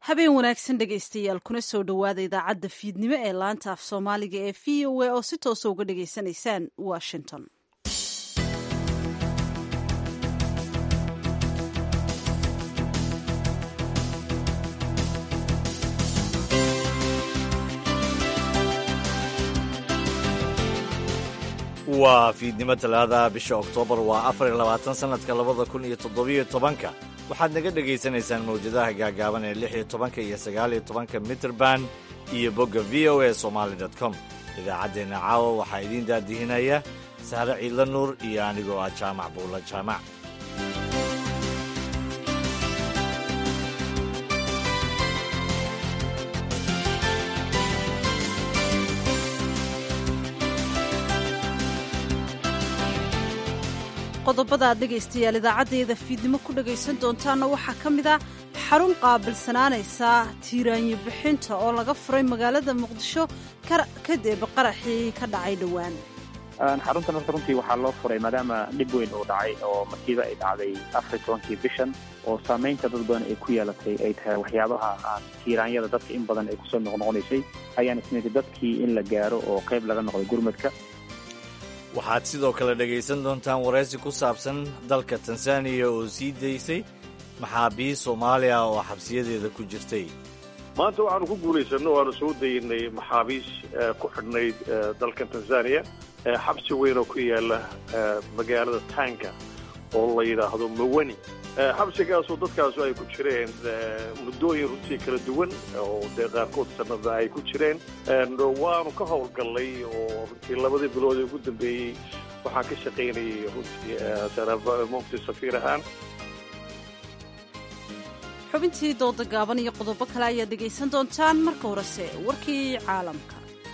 habeen wanaagsan dhegaystayaal kuna soo dhowaada idaacadda fiidnimo ee laanta af soomaaliga ee v o a oo si toosa uga dhagaysanaysaan washington waa fiidnimo talaada bisha oktoobar waa afar iyo labaatan sannadka labada kun iyo toddobiyo tobanka waxaad naga dhegaysanaysaan mawjadaha gaagaaban ee lix iyo tobanka iyo sagaal iyo tobanka mitrband iyo bogga v o a somaali dot com idaacaddeenna caawa waxaa idiin daadihinaya sahre ciidla nuur iyo anigoo ah jaamac buulla jaamac qodobada aad dhegaystayaal idaacaddeeda fiidnimo ku dhagaysan doontaanna waxaa ka mid ah xarun qaabilsanaanaysa tiiraanyo bixinta oo laga furay magaalada muqdisho kadib qaraxii ka dhacay dhowaan xaruntan horta runtii waxaa loo furay maadaama dhib weyn uu dhacay oo masiibo ay dhacday afar tobankii bishan oo saamaynta dad badan ay ku yeelatay ay tahay waxyaabaha aan tiiraanyada dadka in badan ay kusoo noqnoqonaysay ayaan isnidi dadkii in la gaaro oo qayb laga noqday gurmadka waxaad sidoo kale dhegaysan doontaan waraysi ku saabsan dalka tanzaniya oo sii daysay maxaabiist soomaaliya oo xabsiyadeeda ku jirtay maanta waxaanu ku guulaysanno waanu soo daynay maxaabiist ku xidhnayd dalkan tanzaniya xabsi weyn oo ku yaala magaalada taanka oo la yidhaahdo mawani xabsigaasoo dadkaasu ay ku jireen muddooyin runtii kala duwan oo dee qaarkood sanada ay ku jireen waanu ka howlgallay oo runtii labadii bilood ee ugu dambeeyey waxaan ka shaqaynayay runtii mufti safiir ahaan xubintii dooda gaaban iyo qodobo kale ayaad dhegaysan doontaan marka horese warkii caalamka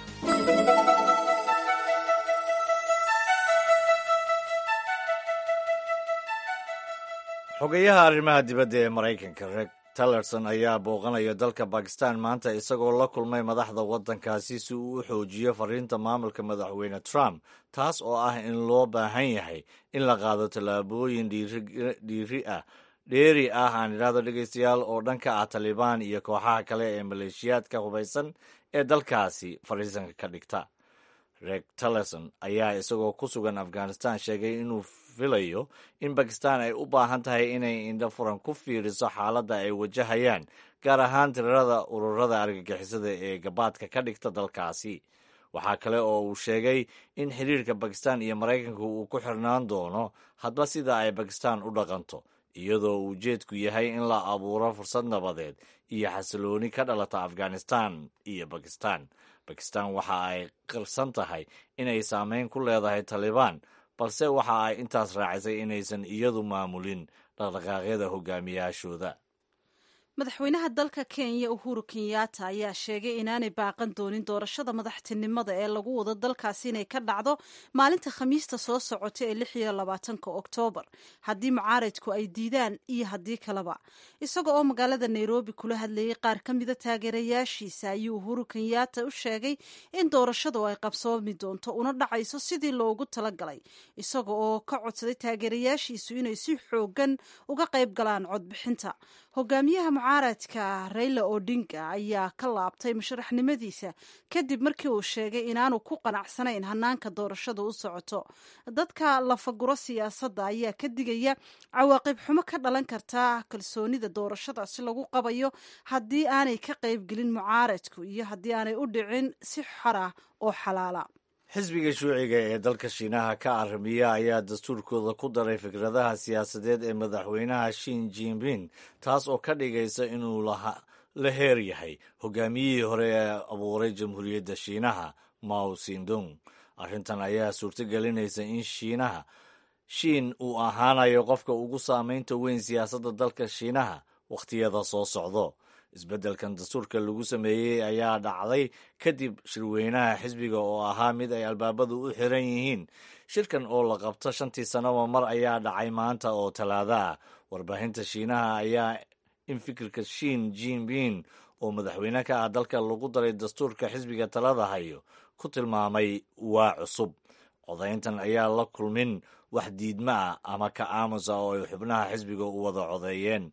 xogayaha arrimaha dibadda ee maraykanka reg tillerson ayaa booqanaya dalka bakistan maanta isagoo la kulmay madaxda waddankaasi si uu u xoojiyo fariinta maamulka madaxweyne trump taas oo ah in loo baahan yahay in la qaado tallaabooyin dhiiri ah dheeri ah aan idhaahdo dhegaystayaal oo dhanka ah talibaan iyo kooxaha kale ee maleeshiyaadka hubaysan ee dalkaasi fariisanka ka dhigta reg tillerson ayaa isagoo ku sugan afghanistan sheegay inuu filayo in bakistan ay u baahan tahay inay indho furan ku fiiriso xaaladda ay wajahayaan gaar ahaan tirarada ururada argagixisada ee gabaadka ka dhigta dalkaasi waxaa kale oo uu sheegay in xiriirka bakistan iyo maraykanka uu ku xirnaan doono hadba sida ay bakistan u dhaqanto iyadoo uu ujeedku yahay in la abuuro fursad nabadeed iyo xasilooni ka dhalata afghanistan iyo bakistan bakistan waxa ay qirsan tahay inay saameyn ku leedahay talibaan balse waxa ay intaas raacisay inaysan iyadu maamulin dhaqdhaqaaqyada hogaamiyaashooda madaxweynaha dalka kenya uhuru kenyatta ayaa sheegay inaanay baaqan doonin doorashada madaxtinimada ee lagu wado dalkaasi inay ka dhacdo maalinta khamiista soo socota ee lix iyo labaatanka oktoobar haddii mucaaradku ay diidaan iyo haddii kaleba isaga oo magaalada nairobi kula hadlayay qaar ka mida taageerayaashiisa ayuu uhuru kenyatta u sheegay in doorashadu ay qabsoomi doonto una dhacayso sidii loogu talagalay isaga oo ka codsaday taageerayaashiisu inay si xoogan uga qayb galaan codbixinta hogaamiyaha mucaaradka rayla odinga ayaa ka laabtay musharaxnimadiisa kadib markii uu sheegay inaanu ku qanacsanayn hanaanka doorashada u socoto dadka lafaguro siyaasadda ayaa ka digaya cawaaqib xumo ka dhalan karta kalsoonida doorashadaasi lagu qabayo haddii aanay ka qaybgelin mucaaradku iyo haddii aanay u dhicin si xor ah oo xalaala xisbiga shuuciga ee dalka shiinaha ka arrimiya ayaa dastuurkooda ku daray fikradaha siyaasadeed ee madaxweynaha shin jinping taas oo ka dhigaysa inuu la heer yahay hogaamiyihii hore ee abuuray jamhuuriyadda shiinaha mao sindong arrintan ayaa suurtogelinaysa in shiinaha shiin uu ahaanayo qofka ugu saamaynta weyn siyaasadda dalka shiinaha wakhtiyada soo socdo isbeddelkan dastuurka lagu sameeyey ayaa dhacday kadib shirweynaha xisbiga oo ahaa mid ay albaabadu u xiran yihiin shirkan oo la qabto shantii sannoba mar ayaa dhacay maanta oo talaada ah warbaahinta shiinaha ayaa in fikirka shiin jinping oo madaxweyne ka ah dalka lagu daray dastuurka xisbiga talada hayo ku tilmaamay waa cusub codayntan ayaa la kulmin wax diidma ah ama ka aamusa oo ay xubnaha xisbiga u wada codeeyeen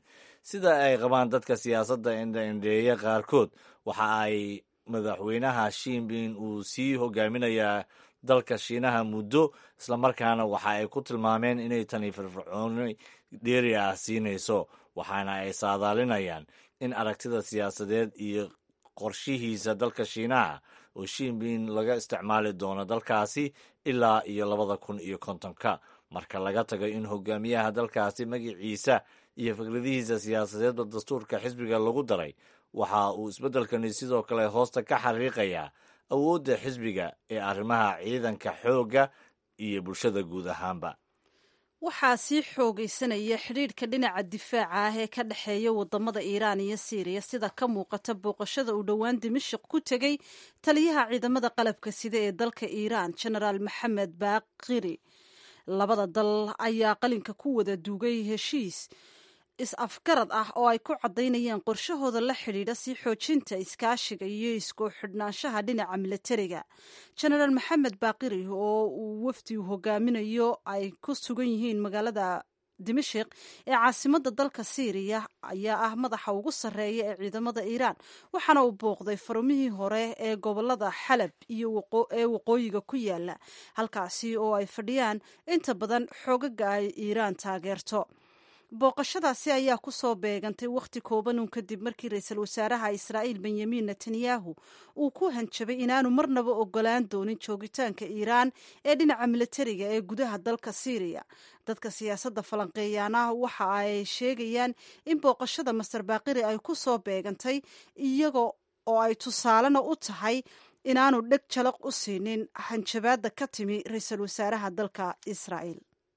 sida ay qabaan dadka siyaasadda indhaindheeya qaarkood waxa ay madaxweynaha shiinbin uu sii hogaaminayaa dalka shiinaha muddo islamarkaana waxa ay ku tilmaameen inay tani firfircooni dheeri ah siinayso waxaana ay saadaalinayaan in aragtida siyaasadeed iyo qorshihiisa dalka shiinaha oo shiinbin laga isticmaali doono dalkaasi ilaa iyo labada kun iyo kontonka marka laga tago in hogaamiyaha dalkaasi magiciisa iyo fikradihiisa siyaasadeedba dastuurka xisbiga lagu daray waxa uu isbeddelkani sidoo kale hoosta ka xariiqayaa awoodda xisbiga ee arrimaha ciidanka xoogga iyo bulshada guud ahaanba waxaa sii xoogaysanaya xidhiidhka dhinaca difaaca ah ee ka dhexeeya wadamada iiraan iyo siiriya sida ka muuqata booqashada uu dhowaan dimashik ku tegey taliyaha ciidamada qalabka sida ee dalka iiraan genaraal maxamed baaqiri labada dal ayaa qalinka ku wada duugay heshiis is-afgarad ah oo ay ku caddaynayaan qorshahooda la xidhiidha sii xoojinta iskaashiga iyo isku xidhnaanshaha dhinaca milatariga genaraal maxamed baaqiri oo uu wafdigu hogaaminayo ay ku sugan yihiin magaalada dimashik ee caasimada dalka siiriya ayaa ah madaxa ugu sarreeya ee ciidamada iiraan waxaana uu booqday farumihii hore ee gobolada xalab iyo ee waqooyiga ku yaala halkaasi oo ay fadhiyaan inta badan xoogaga ay iiraan taageerto booqashadaasi ayaa ku soo beegantay wakhti kooban uun kadib markii ra-iisul wasaaraha israa'iil benyamin netanyahu uu ku hanjabay inaanu marnaba ogolaan doonin joogitaanka iiraan ee dhinaca milatariga ee gudaha dalka siiriya dadka siyaasadda falanqeeyaana waxa ay sheegayaan in booqashada master baaqiri ay ku soo beegantay iyaga oo ay tusaalena u tahay inaanu dheg jalaq u siinin hanjabaadda ka timi ra-iisul wasaaraha dalka israa'iil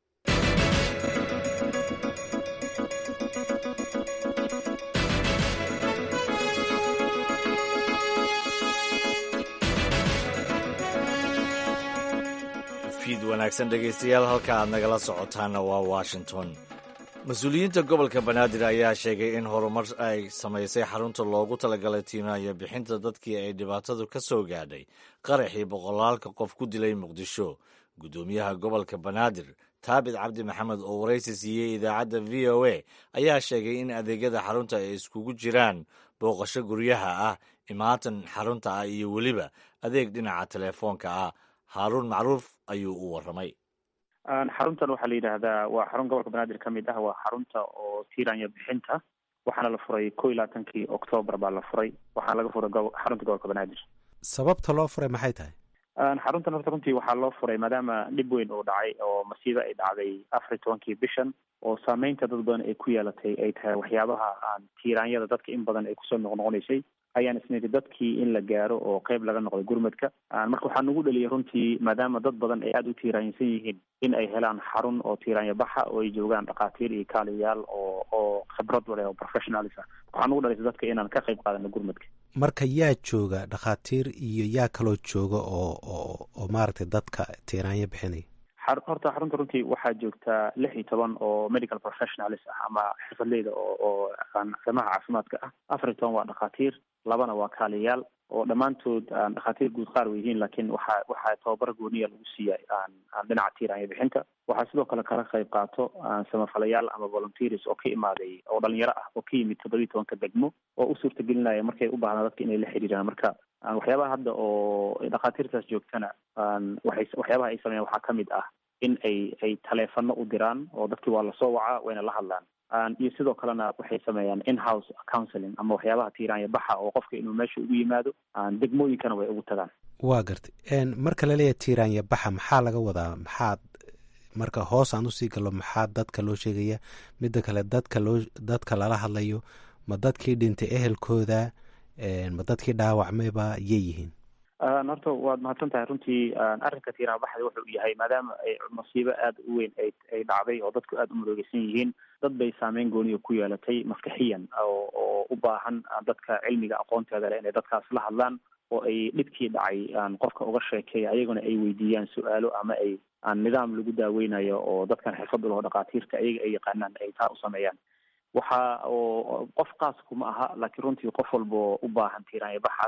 fiid wanaagsan dhegaystayaal halka aad nagala socotaana waa washington mas-uuliyiinta gobolka banaadir ayaa sheegay in horumar ay samaysay xarunta loogu talagalay tiimaayo bixinta dadkii ay dhibaatadu ka soo gaadhay qaraxii boqolaalka qof ku dilay muqdisho guddoomiyaha gobolka banaadir taabit cabdi maxamed oo waraysi siiyey idaacadda v o a ayaa sheegay in adeegyada xarunta ay iskugu jiraan booqasho guryaha ah imaatan xarunta ah iyo weliba adeeg dhinaca telefoonka ah haaruun macruuf ayuu u warramay xaruntan waxaa la yidhaahdaa waa xarun gobolka banaadir ka mid ah waa xarunta oo tiiranya bixinta waxaana la furay ko iyo labaatankii octoobar baa la furay waxaana laga furay xarunta gobolka banaadir sababta loo furay maxay tahay xaruntan horta runtii waxaa loo furay maadaama dhib weyn uu dhacay oo masiibo ay dhacday afar iyo tobankii bishan oo saameynta dad badan ay ku yeelatay ay tahay waxyaabaha aan tiiraanyada dadka in badan ay kusoo noqnoqonaysay ayaan isniri dadkii in la gaaro oo qeyb laga noqday gurmadka marka waxaa nagu dhaliyay runtii maadaama dad badan ay aada u tiiraansan yihiin in ay helaan xarun oo tiiraanya baxa oo ay joogaan dhakhaatiir iyo kaaliyayaal oo oo khibrad wale oo professionalis ah waxaa nagu dhalisay dadka inaan ka qeyb qaadano gurmadka marka yaa jooga dhakhaatiir iyo yaa kaloo jooga oo oo oo maaragtay dadka tiiraanya bixinaya horta xarunta runtii waxaa joogtaa lix iyo toban oo medical professionalis ah ama xirfadleyda oo oo arrimaha caafimaadka ah afar iyo toban waa dhakhaatiir labana waa kaaliyayaal oo dhammaantood aan dhakhaatiir guud qaar wa yihiin laakiin waxaa waxaa tababar gooniya lagu siiyay aan aan dhinaca tiiraanya bixinta waxaa sidoo kale kala qayb qaato samafalayaal ama volunteers oo ka imaaday oo dhalinyaro ah oo ka yimid toddobiyi tobanka degmo oo u suurtagelinaya markay u baahdaan dadka inay la xiriiraan marka waxyaabaha hadda oo dhakhaatiirtaas joogtana waxay waxyaabaha ay sameeyaan waxaa kamid ah in ay ay taleefano u diraan oo dadkii waa lasoo wacaa wayna la hadlaan iyo sidoo kalena waxay sameeyaan in-house counseling ama waxyaabaha tiiraanya baxa oo qofka inuu meesha ugu yimaado degmooyinkana way ugu tagaan waa gartay marka laleeyahay tiiraanya baxa maxaa laga wadaa maxaad marka hoos aan usii gallo maxaa dadka loo sheegaya midda kale dadka loo dadka lala hadlayo ma dadkii dhintay ehelkooda ma dadkii dhaawacmayba yay yihiin horta waad mahadsan tahay runtii arrinka tiiraanya baxda wuxuu yahay maadaama ay masiibo aada u weyn ay ay dhacday oo dadku aada u maroogeysan yihiin dad bay saameyn gooniya ku yeelatay maskaxiyan oo oo u baahan dadka cilmiga aqoonteeda leh inay dadkaas la hadlaan oo ay dhibkii dhacay qofka uga sheekeeya ayaguna ay weydiiyaan su-aalo ama ay nidaam lagu daaweynayo oo dadkan xirfad u laho dhakhaatiirta ayaga ay yaqaanaan ay taa u sameeyaan waxa oo qof qaas kuma aha laakiin runtii qof walba u baahan tiiraanya baxaas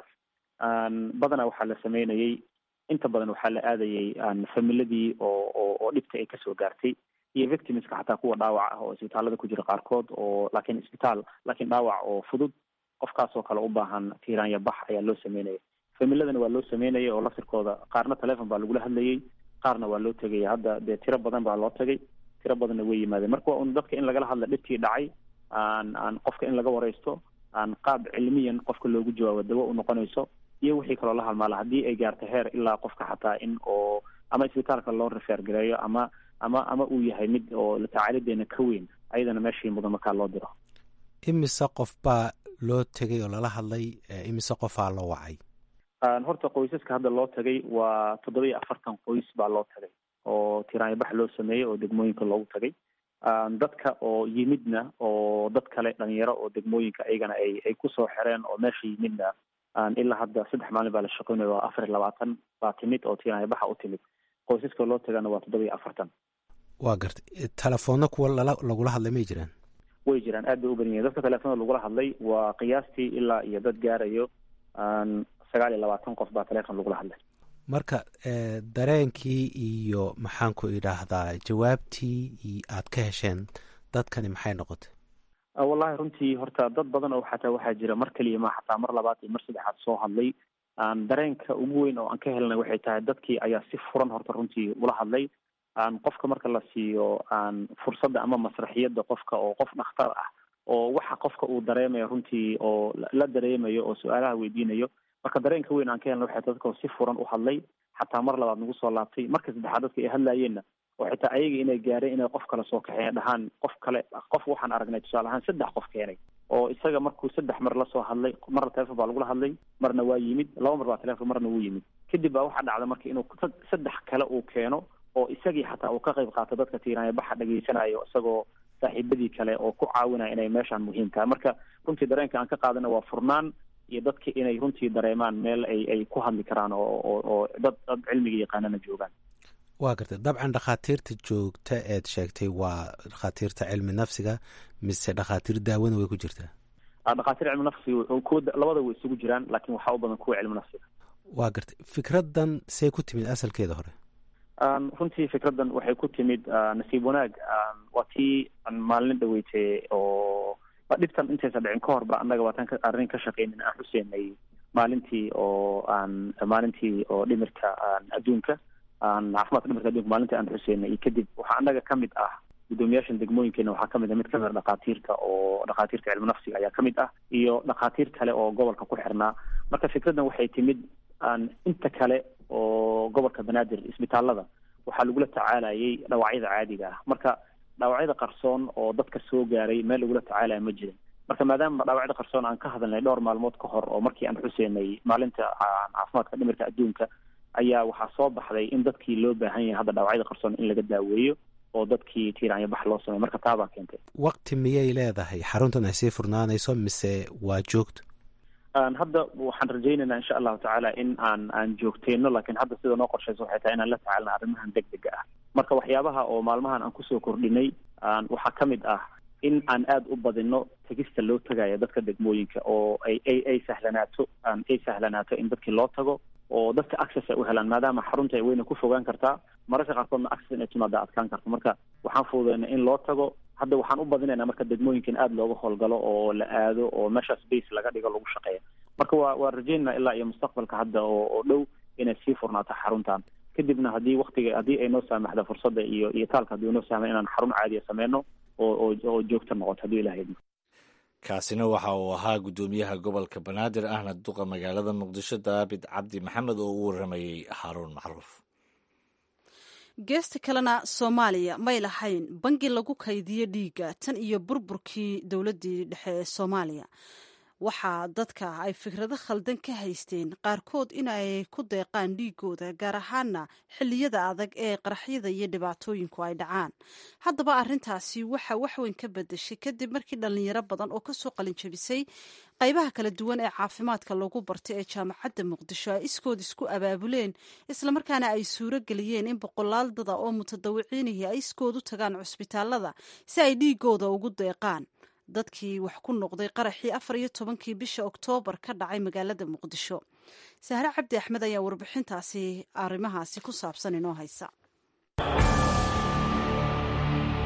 badanaa waxaa la sameynayay inta badan waxaa la aadayay familadii oo oo oo dhibta ay kasoo gaartay iyo victimska xataa kuwa dhaawac ah oo isbitaalada ku jira qaarkood oo laakiin isbitaal laakiin dhaawac oo fudud qofkaasoo kale u baahan tiiraanya bax ayaa loo sameynaya familadana waa loo sameynaya oo laftirkooda qaarna telefon baa lagula hadlayay qaarna waa loo tegaya hadda dee tiro badan baa loo tagay tiro badanna way yimaadeen marka waa un dadka in lagala hadla dhibkii dhacay aan aan qofka in laga wareysto aan qaab cilmiyan qofka loogu jawaabo dawo u noqonayso iyo wixii kaloo la halmaala haddii ay gaarto heer ilaa qofka xataa in oo ama isbitaalka loo rifeer gareeyo ama ama ama uu yahay mid oo tacaalideena ka weyn ayadana meeshii mudan markaa loo diro imise qof baa loo tegay oo lala hadlay imise qofaa loo wacay horta qoysaska hadda loo tagay waa toddoba iyo afartan qoys baa loo tagay oo tiraanyabax loo sameeyey oo degmooyinka loogu tagay dadka oo yimidna oo dad kale dhalinyaro oo degmooyinka ayagana ay ay kusoo xereen oo meesha yimidna ilaa hadda saddex maalin baa la shaqeynaya waa afar iyo labaatan baa timid oo tiraanyabaxa u timid qoysaska loo tagana waa toddoba iyo afartan waa gartay telefoonna kuwa lala lagula hadlay may jiraan way jiraan aad bay u badan yihin dadka telefoonada lagula hadlay waa qiyaastii ilaa iyo dad gaarayo sagaal iyo labaatan qof baa telefon lagula hadlay marka dareenkii iyo maxaan ku idhaahdaa jawaabtii aad ka hesheen dadkani maxay noqotay wallahi runtii horta dad badan oo xataa waxaa jira mar keliya ma xataa mar labaad iyo mar saddexaad soo hadlay dareenka ugu weyn oo aan ka helnay waxay tahay dadkii ayaa si furan horta runtii ula hadlay qofka marka la siiyo fursadda ama masraxiyadda qofka oo qof dhakhtar ah oo waxa qofka uu dareemayo runtii oo la dareemayo oo su-aalaha weydiinayo marka dareenka weyn aan ka helna waxay dadka si furan u hadlay xataa mar labaad nagu soo laabtay marka saddexaad dadka ay hadlaayeenna oo xitaa ayaga inay gaareen inay qof kale soo kaxeeya dhahaan qof kale qof waxaan aragnay tusaale ahaan saddex qof keenay oo isaga markuu saddex mar lasoo hadlay marna telefon baa lagula hadlay marna waa yimid laba mar baa telefon marna wuu yimid kadib baa waxaa dhacda marka inuu saddex kale uu keeno oo isagii xataa uu ka qayb qaato dadka tiiraanya baxa dhageysanayo isagoo saaxiibadii kale oo ku caawinaya inay meeshaan muhiim tahay marka runtii dareenka aan ka qaadana waa furnaan iyo dadka inay runtii dareemaan meel ay ay ku hadli karaan oo oo oo dad dad cilmiga yaqaanana joogaan waa gartay dabcan dhakhaatiirta joogta eed sheegtay waa dhakhaatiirta cilmi nafsiga mise dhakhaatiir daawana way ku jirtaa dhakhaatiir cilmi nafsiga kuwa labada way isugu jiraan laakiin waxaa u badan kuwa cilmi nafsiga waa gartay fikraddan say ku timid asalkeeda hore runtii fikraddan waxay ku timid nasiib wanaag waa tii maalin dhaweytay oo dhibtan intaysa dhicin ka hor ba annaga waatan arrin ka shaqeynin aan xuseynay maalintii oo aan maalintii oo dhimirka adduunka caafimaadka dhimirka adduunka maalintii aan xuseynay iyo kadib waxaa annaga ka mid ah guddoomiyaashan degmooyinkeena waxaa kamid ah mid kamid a dhakhaatiirta oo dhakhaatiirta cilmi nafsiga ayaa kamid ah iyo dhakhaatiir kale oo gobolka ku xirnaa marka fikraddan waxay timid inta kale oo gobolka banaadir isbitaalada waxaa lagula tacaalayay dhaawacyada caadiga ah marka dhaawacyada qarsoon oo dadka soo gaaray meel lagula tacaalaya ma jirin marka maadaama dhaawacyada qarsoon aan ka hadalnay dhowr maalmood ka hor oo markii aan xuseynay maalinta caafimaadka dhimirka adduunka ayaa waxaa soo baxday in dadkii loo baahan yahay hadda dhaawacyada qarsoon in laga daaweeyo oo dadkii tiiraanya bax loo sameyo marka taabaa keentay waqti miyay leedahay xaruntan ay sii furnaanayso mise waa joogto hadda waxaan rajaynaynaa insha allahu tacaala in aan aan joogteyno laakiin hadda sida noo qorshaysa waxay tahay inaan la tacaalna arrimahan deg dega ah marka waxyaabaha oo maalmahan aan kusoo kordhinay waxaa ka mid ah in aan aada u badino tegista loo tagayo dadka degmooyinka oo ay ay ay sahlanaato ay sahlanaato in dadkii loo tago oo dadka access ay u helaan maadaama xarunta ay weyna ku fogaan kartaa mararka qaarkoodna access inay timaada adkaan karto marka waxaan fududeyna in loo tago hadda waxaan u badinaynaa marka degmooyinka in aada looga howlgalo oo la aado oo meeshaas base laga dhigo lagu shaqeeya marka waa waa rajaynaa ilaa iyo mustaqbalka hadda oo oo dhow inay sii furnaato xaruntan kadibna haddii waktiga haddii ay noo saamaxda fursadda iyo iyo taalka haddii noo saamay inaan xarun caadiya sameyno oo oo oo joogto noqoto haddii ilaha idmo kaasina waxa uu ahaa guddoomiyaha gobolka banaadir ahna duqa magaalada muqdisho daabid cabdi maxamed oo u waramayey haaruun macruuf geesta kalena soomaaliya may lahayn bangi lagu kaydiyo dhiigga tan iyo burburkii dowladdii dhexe ee soomaaliya waxaa dadka ay fikrado khaldan ka haysteen qaarkood in ay ku deeqaan dhiigooda gaar ahaana xilliyada adag ee qaraxyada iyo dhibaatooyinku ay dhacaan haddaba arrintaasi waxaa waxweyn ka bedeshay kadib markii dhallinyaro badan oo kasoo qalinjabisay qaybaha kala duwan ee caafimaadka lagu bartay ee jaamacadda muqdisho ay iskood isku abaabuleen islamarkaana ay suuro geliyeen in boqolaal dada oo mutadawiciinihii ay iskood u tagaan cusbitaalada si ay dhiigooda ugu deeqaan dadkii wax ku noqday qaraxii afar iyo tobankii bisha oktoobar ka dhacay magaalada muqdisho sahre cabdi axmed ayaa warbixintaasi arrimahaasi ku saabsan inoo haysa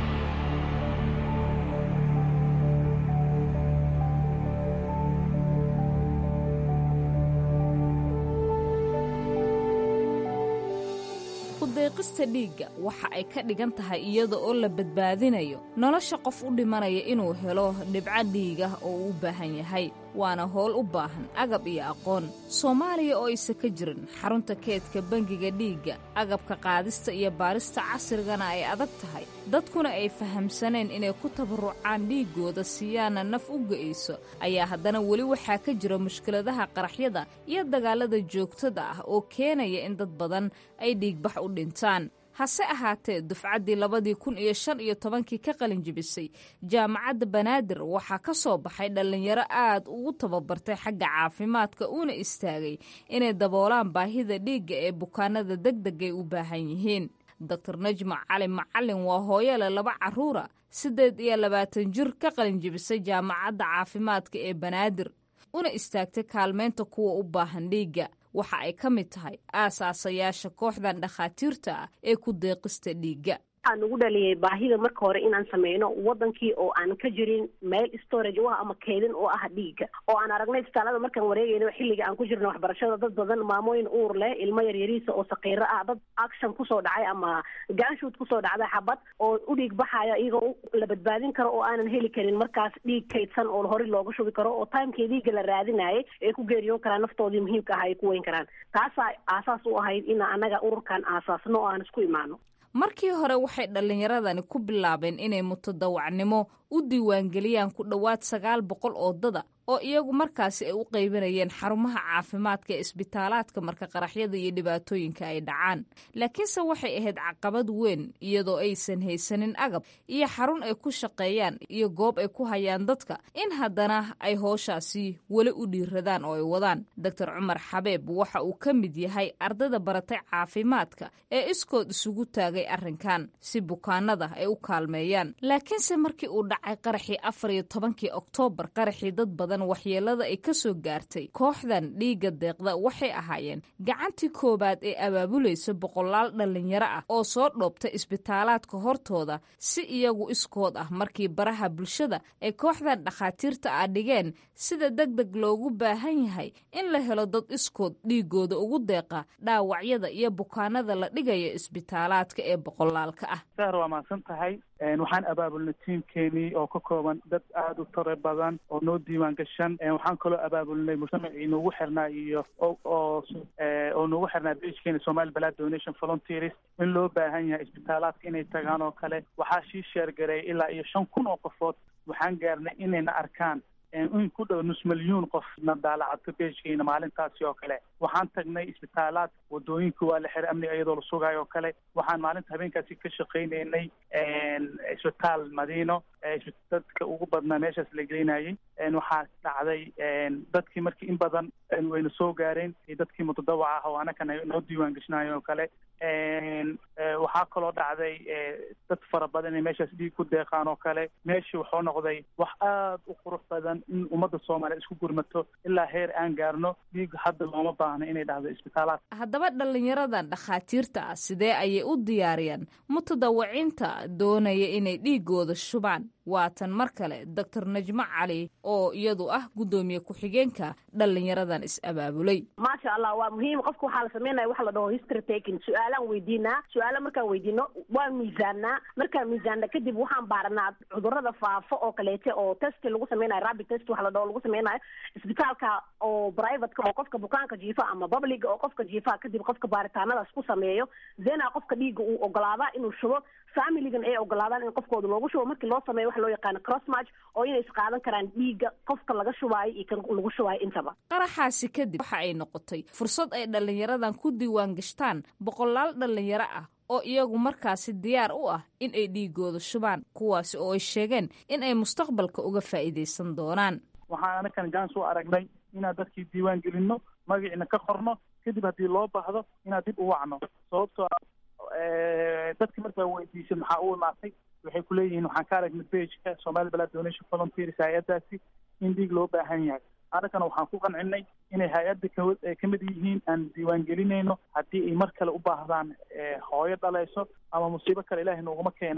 deeqista dhiigga waxa ay ka dhigan tahay iyada oo la badbaadinayo nolosha qof u dhimanaya inuu helo dhibco dhiigah oo uu u baahan yahay waana howl u baahan agab iyo aqoon soomaaliya oo aysa ka jirin xarunta keedka bangiga dhiigga agabka qaadista iyo baarista casrigana ay adag tahay dadkuna ay fahamsaneen inay ku tabarucaan dhiiggooda siiyaana naf u ga'ayso ayaa haddana weli waxaa ka jira mushkiladaha qaraxyada iyo dagaalada joogtada ah oo keenaya in dad badan ay dhiigbax u dhintaan hase ahaatee dufcaddii labadii kun iyo shan iyo tobankii ka qalin jibisay jaamacadda banaadir waxaa ka soo baxay dhallinyaro aad ugu tababartay xagga caafimaadka uuna istaagay inay daboolaan baahida dhiigga ee bukaanada degdegay u baahan yihiin doctor najma cali macalin waa hooyole laba carruura siddeed iyo labaatan jir ka qalin jibisay jaamacadda caafimaadka ee banaadir una istaagtay kaalmeynta kuwa u baahan dhiigga waxa ay ka mid tahay aasaasayaasha kooxdan dhakhaatiirta ah ee ku deeqista dhiigga waxaa nagu dhaliyay baahida marka hore inaan sameyno wadankii oo aan ka jirin meel storage u ah ama keydin oo ah dhiigga oo aan aragnay isbitaalada markaan wareegayno xilliga aan ku jirno waxbarashada dad badan maamooyin uur leh ilmo yaryariisa oo saqiiro ah dad action kusoo dhacay ama gaanshuud kusoo dhacday xabad oo u dhiig baxaya iyagoo la badbaadin karo oo aanan heli karin markaas dhiig kaydsan oo hore looga shubi karo oo timekii dhiigga la raadinayay ay ku geeriyoon karaan naftoodii muhiimka ah ay ku weyn karaan taasaa aasaas u ahayd in anaga ururkan aasaasno oo aan isku imaano markii hore waxay dhallinyaradani ku bilaabeen inay mutadawacnimo u diiwaangeliyaan ku dhowaad sagaal boqol oo dada oo iyagu markaasi ay u qaybinayeen xarumaha caafimaadka ee isbitaalaadka marka qaraxyada iyo dhibaatooyinka ay dhacaan laakiinse waxay ahayd caqabad weyn iyadoo aysan haysanin agab iyo xarun ay ku shaqeeyaan iyo goob ay ku hayaan dadka in haddana ay hooshaasi weli u dhiiradaan oo ay wadaan doctor cumar xabeeb waxa uu ka mid yahay ardayda baratay caafimaadka ee iskood isugu taagay arrinkan si bukaanada ay u kaalmeeyaan laakiinse markii uu dhacay qaraxii afar iyo tobankii oktoobar qaraxii dad badan waxyeelada ay ka soo gaartay kooxdan dhiigga deeqda waxay ahaayeen gacantii koowaad ee abaabulaysa boqolaal dhallinyaro ah oo soo dhoobta isbitaalaadka hortooda si iyagu iskood ah markii baraha bulshada ay kooxdan dhakhaatiirta ah dhigeen sida deg deg loogu baahan yahay in la helo dad iskood dhiigooda ugu deeqa dhaawacyada iyo bukaanada la dhigayo isbitaalaadka ee boqolaalka ah sahar waa mahadsan tahay waxaan abaabulnay tiimkeenii oo ka kooban dad aada u tare badan oo noo diiwaan gashan waxaan kaloo abaabulnay mujtamacii noogu xirnaa iyo oo oo noogu xirnaa beijkeena somali balad donation volunteers in loo baahan yahay isbitaalaadka inay tagaan oo kale waxaa shii sheergareey ilaa iyo shan kun oo qofood waxaan gaarnay inayna arkaan in ku dhow nus milyuun qof na daalacadka beejkeena maalintaasi oo kale waxaan tagnay isbitaalaad wadooyinka waa la xiray amniga iyadoo la sugayo oo kale waxaan maalinta habeenkaasi ka shaqaynaynay isbitaal madiino dadka ugu badnaa meeshaas la gelinayay waxaa dhacday dadkii markii in badan wayna soo gaareen iyo dadkii mutadawaca ah oo anakana noo diiwaan geshinayo oo kale waxaa kaloo dhacday dad fara badan inay meeshaas dhiig ku deeqaan oo kale meeshii wuxuu noqday wax aada u qurux badan in ummadda soomaaliya isku gurmato ilaa heer aan gaarno dhiig hadda looma baahno inay dhacdo isbitaalaad haddaba dhallinyaradan dhakhaatiirta ah sidee ayay u diyaariyaan mutadawaciinta doonaya inay dhiigooda shubaan waatan mar kale doctor najmo cali oo iyadu ah guddoomiye ku-xigeenka dhallinyaradan is-abaabulay maasha allah waa muhiim qofka waxaa la sameynaya waxa la dhaho history taking su-aalaan weydiinaa su-aala markaan weydiino waan miisaannaa markaan miisaanna kadib waxaan baaranaa cudurada faafo oo kaleete oo testi lagu sameynayo rabi test waxa la dhaho lagu sameynayo isbitaalka oo privateka oo qofka bukaanka jiifa ama publiga oo qofka jiifa kadib qofka baaritaanadaas ku sameeyo zena qofka dhiigga uu ogolaadaa inuu shubo familigan ay ogolaadaan in qofkooda loogu shubo markii loo sameeyo waxa loo yaqaano crossmatch oo inay isqaadan karaan dhiigga qofka laga shubaayo iyo kan lagu shubaayo intaba qaraxaasi kadib waxa ay noqotay fursad ay dhallinyaradan ku diiwaan gashtaan boqolaal dhallinyaro ah oo iyagu markaasi diyaar u ah in ay dhiigooda shubaan kuwaasi oo ay sheegeen in ay mustaqbalka uga faa'iidaysan doonaan waxaan anakan jans u aragnay inaan dadkii diiwaan gelino magaciina ka qorno kadib haddii loo baahdo inaan dib u wacno sababtoo dadki markaa weydiisay maxaa u imaatay waxay kuleeyihiin waxaan ka aragnay bageka somali balad donation volunteers hay-adaasi in dhiig loo baahan yahay annagana waxaan ku qancinay inay hay-adda ka kamid yihiin aan diiwaan gelinayno haddii ay mar kale u baahdaan hooyo dhalayso ama musiibo kale ilaahay nooguma keeneen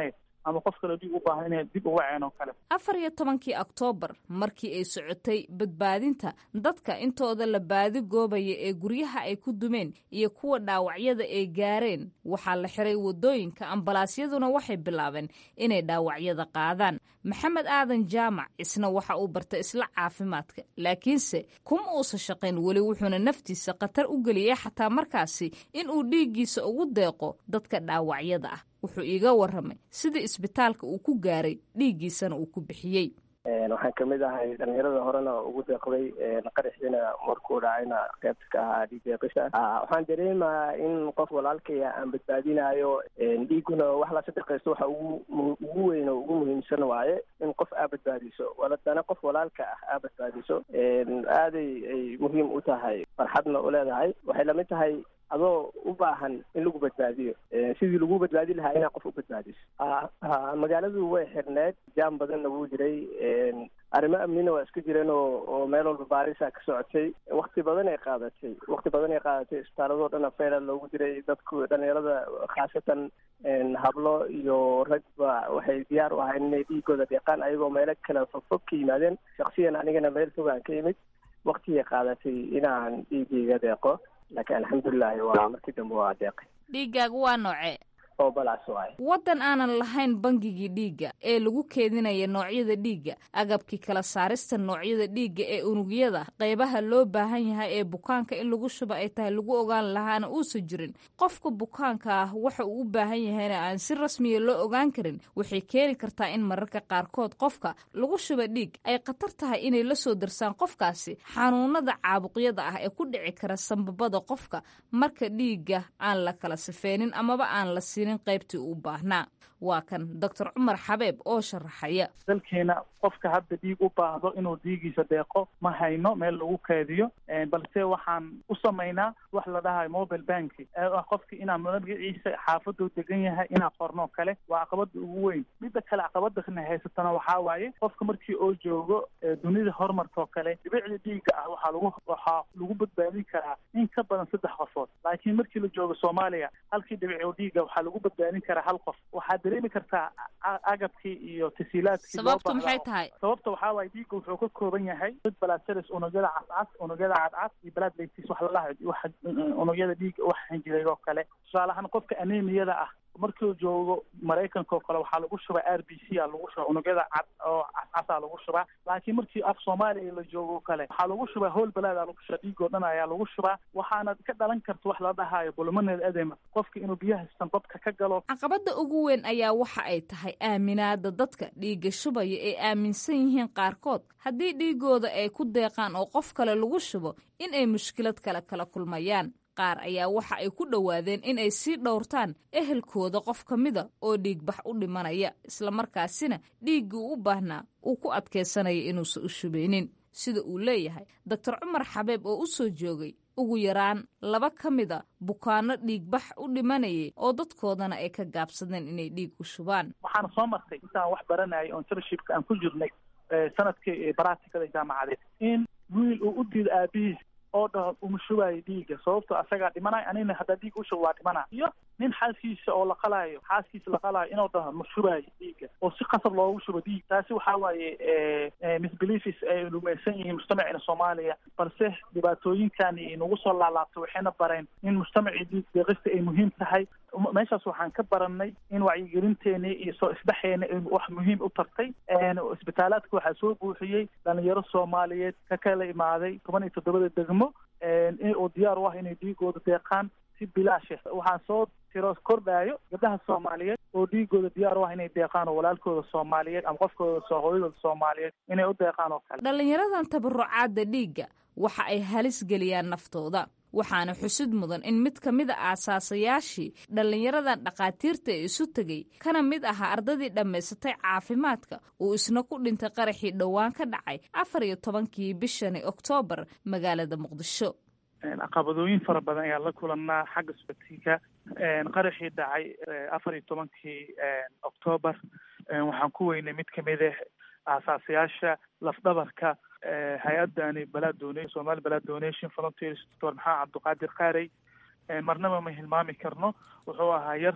ama qof kale dhiig u baahan inay dib uga ceen oo kale afar iyo tobankii oktoobar markii ay socotay badbaadinta dadka intooda la baadi goobaya ee guryaha ay ku dumeen iyo kuwa dhaawacyada ay gaareen waxaa la xiray wadooyinka ambalaasyaduna waxay bilaabeen inay dhaawacyada qaadaan maxamed aadan jaamac isna waxa uu bartay isla caafimaadka laakiinse kuma uusan shaqayn weli wuxuuna naftiisa khatar u geliyay xataa markaasi in uu dhiiggiisa ugu deeqo dadka dhaawacyada ah wuxuu iiga warramay sida isbitaalka uu ku gaaray dhiiggiisana uu ku bixiyey waxaan kamid ahay dhalinyarada horena ugu deeqday qaraxiina markuu dhacayna qeybta ka ahaa dhiig deeqisha waxaan dareemayaa in qof walaalkaya aan badbaadinayo dhiiguna wax la sadaqaysto waxa ugu ugu weyn oo ugu muhiimsan waaye in qof aa badbaadiso waladana qof walaalka ah aa badbaadiso aaday ay muhiim u tahay farxadna u leedahay waxay lamid tahay adoo u baahan in lagu badbaadiyo sidii lagu badbaadi lahaa inaa qof u badbaadiso magaaladu way xirneed jaam badanna wuu jiray arrimo amnina waa iska jireen oo oo meel walba baarisa ka socotay wakti badan ay qaadatay wakti badan ay qaadatay isbitaaladoo dhan afeela loogu diray dadku dhalinyarada khaasatan hablo iyo ragba waxay diyaar u ahayn inay dhiigooda deeqaan ayagoo meelo kale fogfog ka yimaadeen shaksiyan anigana meel fogaan ka yimid waktigay qaadatay inaan dhiigayga deeqo laakiin alxamdulilahi waa markii dambe waa deeqay dhiiggaagu waa noocee oo balaas waaye waddan aanan lahayn bangigii dhiigga ee lagu keedinaya noocyada dhiigga agabkii kala saarista noocyada dhiigga ee unugyada qaybaha loo baahan yahay ee bukaanka in lagu shuba ay tahay lagu ogaan lahaana uusan jirin qofka bukaanka ah waxa uu u baahan yahayna aan si rasmiya loo ogaan karin waxay keeni kartaa in mararka qaarkood qofka lagu shuba dhiig ay khatar tahay inay la soo darsaan qofkaasi xanuunada caabuqyada ah ee ku dhici kara sambabada qofka marka dhiigga aan la kala sifeenin amaba aan la siinin qaybtii uu baahnaa waa kan doctor cumar xabeeb oo sharaxaya dalkeena qofka hadda dhiig u baahdo inuu dhiigiisa deeqo ma hayno meel lagu keediyo balse waxaan u samaynaa wax la dhahayo mobile banki ee ah qofki inaan magaciisa xaafaduu degan yahay inaa qorno kale waa caqabada ugu weyn midda kale caqabadana haysatana waxaa waaye qofka markii oo joogo dunida horumarkao kale dhibicda dhiiga ah waxaa lagu waxaa lagu badbaadin karaa in ka badan saddex qofood laakiin markii la joogo soomaaliya halkii dhibic oo dhiiga waxaa lagu badbaadin karaa hal qof waxaa dareemi kartaa agabkii iyo tasiilaadkii sababtu maxay tahay sababta waxaa waaye dhiigga wuxuu ka kooban yahay dad balaseris unugyada cascas unugyada cadcad iyo balaad laytis wax lalaha wax unugyada dhiigga wax xinjiray oo kale tusaale ahaan qofka anemiyada ah markuu joogo maraykanka oo kale waxaa lagu shubaa r b c a lagu shubaa unugyada cad oo cascasa lagu shubaa laakiin markii af soomaaliya la joogo kale waxaa lagu shubaa howl balaad a lagu shubaa dhiigoo dhan ayaa lagu shubaa waxaana ka dhalan karta wax la dhahayo bulmaneed adema qofka inuu biyaha sanbabka ka galo caqabada ugu weyn ayaa waxa ay tahay aaminaada dadka dhiigga shubaya ay aaminsan yihiin qaarkood haddii dhiigooda ay ku deeqaan oo qof kale lagu shubo in ay mushkilad kale kala kulmayaan qaar ayaa waxa ay ku dhowaadeen in ay sii dhowrtaan ehelkooda qof ka mida oo dhiigbax u dhimanaya islamarkaasina dhiiggii u baahnaa uu ku adkaysanaya inuusan u shubeynin sida uu leeyahay doctor cumar xabeeb oo u soo joogay ugu yaraan laba ka mida bukaano dhiigbax u dhimanayay oo dadkoodana ay ka gaabsadeen inay dhiig u shubaan waxaana soo martay intaan wax baranayay oo internshipka aan ku jirnay sanadkii baracticada jaamacadeed in wiil uu u diido aabihiis oo dhaho uma shubaayo dhiigga sababto asagaa dhimanayo anigna haddaa dhiig ushubo waa dhimana iyo nin xaaskiisa oo la qalaayo xaaskiisa la qalaayo inuu dhaho ma shubaayo dhiigga oo si qasab loogu shubo dhiig taasi waxaa waaye misbeliefis ay rumaysan yihiin mujtamacina soomaaliya balse dhibaatooyinkani inagu soo laalaabto waxayna bareen in mujtamacii dhiig deeqista ay muhiim tahay meeshaas waxaan ka baranay in wacyigelinteeni iyo soo isdhexeena wax muhiim u tartay isbitaalaadka waxaa soo buuxiyey dhalinyaro soomaaliyeed ka kala imaaday toban iyo toddobada degmo oo diyaar u ah inay dhiigooda deeqaan si bilaashe waxaan soo tiro kordhaayo gabdhaha soomaaliyeed oo dhiigooda diyaar u ah inay deeqaan oo walaalkooda soomaaliyeed ama qofkooda soo hooyadooda soomaaliyeed inay u deeqaan oo kale dhalinyaradan tabarucaadda dhiigga waxa ay halis geliyaan naftooda waxaana xusid mudan in mid ka mid a aasaasayaashii dhallinyaradan dhakhaatiirta ee isu tegey kana mid ahaa ardadii dhammaysatay caafimaadka uu isna ku dhintay qaraxii dhowaan ka dhacay afar iyo tobankii bishani oktoobar magaalada muqdisho caqabadooyin fara badan ayaa la kulannaa xagga socodsiinka qaraxii dhacay afar iyo tobankii oktoobar waxaan ku weynay mid kamid ah aasaasayaasha lafdhabarka hay-adani balad don somali balad donation volunteers doctor maxamed cabdiqaadir qaarey marnaba ma hilmaami karno wuxuu ahaa yar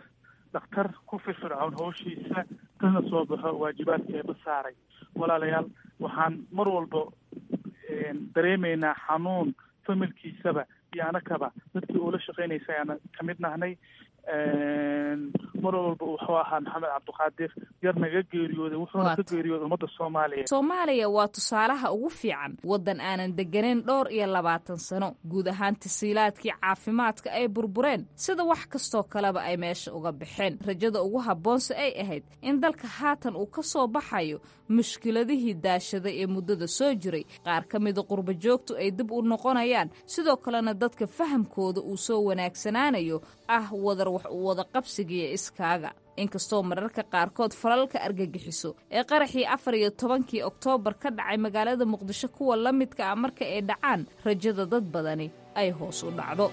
dhakhtar ku firfircoon howshiisa kana soo baxo waajibaadkeeba saaray walaalayaal waxaan mar walba dareemaynaa xanuun familkiisaba iyo anakaba dadkii uula shaqeynaysa ayaana kamid nahnay mar walba wuxuu ahaa maxamed cabdiqaadir yar naga geeriyooday wuxuuna ka geeriyooday ummadda soomaaliya soomaaliya waa tusaalaha ugu fiican waddan aanan degganayn dhowr iyo labaatan sano guud ahaan tasiilaadkii caafimaadka ay burbureen sida wax kastoo kaleba ay meesha uga baxeen rajada ugu habboonse ay ahayd in dalka haatan uu ka soo baxayo mushkiladihii daashaday ee muddada soo jiray qaar ka mida qurba joogtu ay dib u noqonayaan sidoo kalena dadka fahamkooda uu soo wanaagsanaanayo ah wadar wax u wada qabsigiiyo iskaaga inkastoo mararka qaarkood falalka argagixiso ee qaraxii afar iyo tobankii oktoobar ka dhacay magaalada muqdisho kuwa la midka ah marka ay dhacaan rajada dad badani ay hoos u dhacdo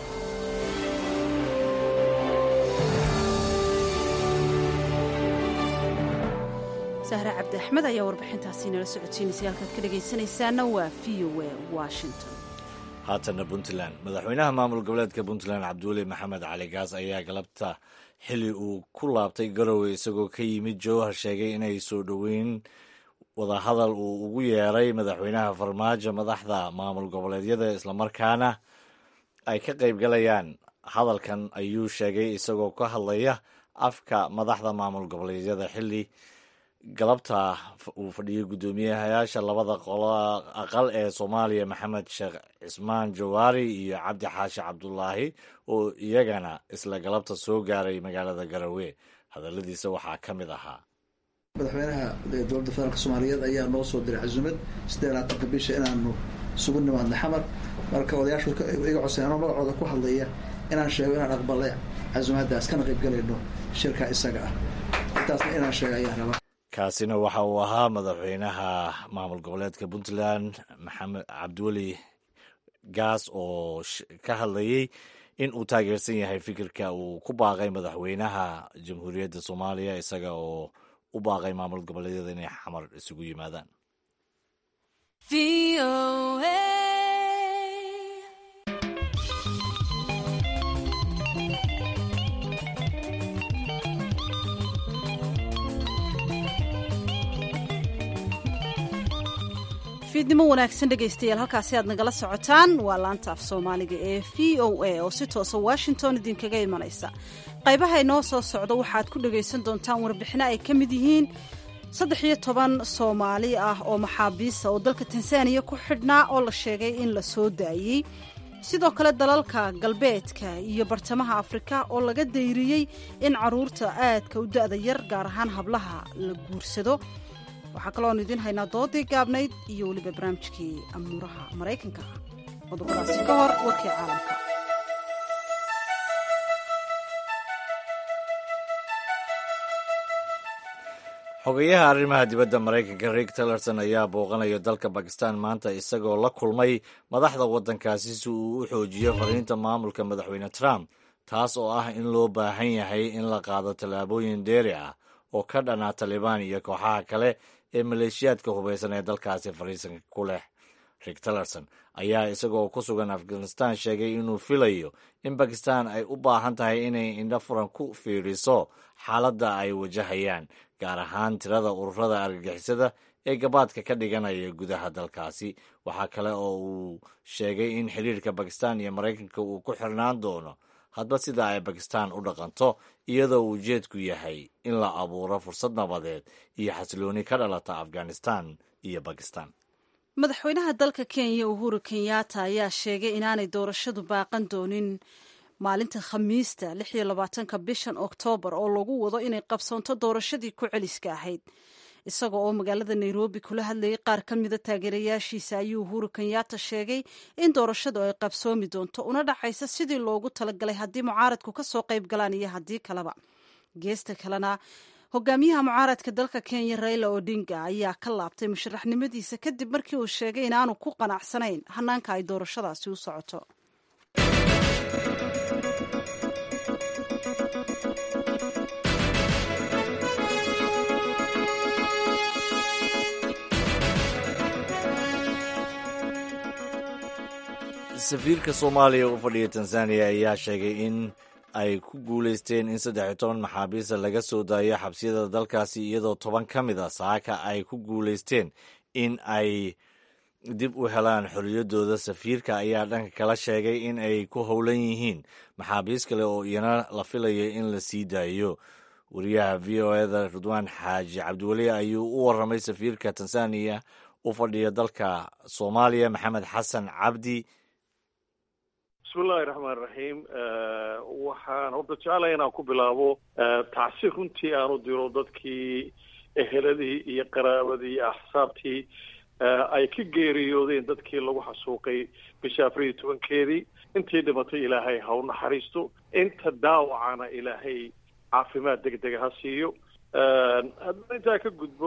sahre cabdi axmed ayaa warbixintaasi nala socodsiinaysay halkaad ka dhegaysanaysaana waa v o a washington haatana puntland madaxweynaha maamul goboleedka puntland cabdiweli maxamed cali gaas ayaa galabta xili uu ku laabtay garowe isagoo ka yimid jowhar sheegay inay soo dhoweyn wadahadal uu ugu yeeray madaxweynaha farmaajo madaxda maamul goboleedyada islamarkaana ay ka qaybgalayaan hadalkan ayuu sheegay isagoo ka hadlaya afka madaxda maamul goboleedyada xili galabta uu fadhiyey guddoomiyahayaasha labada qolo aqal ee soomaaliya maxamed sheekh cismaan jawaari iyo cabdi xaashi cabdulaahi oo iyagana isla galabta soo gaaray magaalada garowe hadaladiisa waxaa ka mid ahaa madaxweynaha dowladda federaalk soomaaliyeed ayaa noo soo diray casuumad siddeed labaatanka bisha inaanu isugu nimaadna xamar marka odayaashu iga codsayn anoo magacooda ku hadlaya inaan sheego inaan aqbalay casuumaddaas kana qaybgalayno shirka isaga ah intaasna inaan sheega ayaan rabaa kaasina waxa uu ahaa madaxweynaha maamul goboleedka puntland maxamed cabdiweli gaas oo ka hadlayey in uu taageersan yahay fikirka uu ku baaqay madaxweynaha jamhuuriyadda soomaaliya isaga oo u baaqay maamul goboleedyada inay xamar isugu yimaadaan fiidnimo wanaagsan dhegaystayaal halkaasi aad nagala socotaan waa laanta af soomaaliga ee v o a oo si toosa washington idinkaga imanaysa qaybaha inoo soo socda waxaad ku dhagaysan doontaan warbixino ay ka mid yihiin saddex iyo toban soomaali ah oo maxaabiisa oo dalka tansaaniya ku xidhnaa oo la sheegay in la soo daayey sidoo kale dalalka galbeedka iyo bartamaha afrika oo laga dayriyey in caruurta aadka u da'da yar gaar ahaan hablaha la guursado waxaa kalooanu idiin haynaa doodii gaabnayd iyo weliba barnaamijkii amuuraha maraykanka qodobadaasi ka hor warkii caalamka xogeyaha arrimaha dibadda maraykanka rick tillerson ayaa booqanaya dalka bakistan maanta isagoo la kulmay madaxda waddankaasi si uu u xoojiyo fariinta maamulka madaxweyne trump taas oo ah in loo baahan yahay in la qaado tallaabooyin dheeri ah oo ka dhanaa talibaan iyo kooxaha kale ee maleeshiyaadka hubaysan ee dalkaasi fariisanka ku leh rick tillerson ayaa isagoo ku sugan afghanistan sheegay inuu filayo in bakistan ay u baahan tahay inay indho furan ku fiiriso xaaladda ay wajahayaan gaar ahaan tirada ururada argagixisada ee gabaadka ka dhiganaya gudaha dalkaasi waxaa kale oo uu sheegay in xiriirka bakistan iyo maraykanka uu ku xirnaan doono hadba sida ay bakistan u dhaqanto iyadoo ujeedku yahay in la abuuro fursad nabadeed iyo xasilooni ka dhalata afghanistan iyo bakistan madaxweynaha dalka kenya uhuru kenyatta ayaa sheegay inaanay doorashadu baaqan doonin maalinta khamiista lix iyo labaatanka bishan oktoobar oo lagu wado inay qabsoonto doorashadii ku celiska ahayd isaga oo magaalada nairobi kula hadlayay qaar ka mida taageerayaashiisa ayuu uhuru kenyatta sheegay in doorashadu ay qabsoomi doonto una dhacaysa sidii loogu talagalay haddii mucaaradku ka soo qayb galaan iyo haddii kaleba geesta kalena hogaamiyaha mucaaradka dalka kenya raila odinga ayaa ka laabtay musharaxnimadiisa kadib markii uu sheegay inaanu ku qanacsanayn hanaanka ay doorashadaasi u socoto safiirka soomaaliya u fadhiya tanzaniya ayaa sheegay in ay ku guulaysteen in saddex iyo toban maxaabiista laga soo daayo xabsiyada dalkaasi iyadoo toban ka mid a saaka ay ku guulaysteen in ay dib u helaan xorriyaddooda safiirka ayaa dhanka kala sheegay in ay ku howlan yihiin maxaabiis kale oo iyana la filayo in la sii daayo wariyaha v o eda ridwaan xaaji cabdiweli ayuu u warramay safiirka tanzaniya u fadhiya dalka soomaaliya maxamed xasan cabdi bismillahi raxmaan raxiim waxaan horta jeclaya inaan ku bilaabo tacsi runtii aan u diro dadkii eheladii iyo qaraabadii iyo axsaabtii ay ka geeriyoodeen dadkii lagu xasuuqay bisha afar iyo tobankeedii intii dhimatay ilaahay ha u naxariisto inta daawacana ilaahay caafimaad deg dega ha siiyo haddana intaa ka gudbo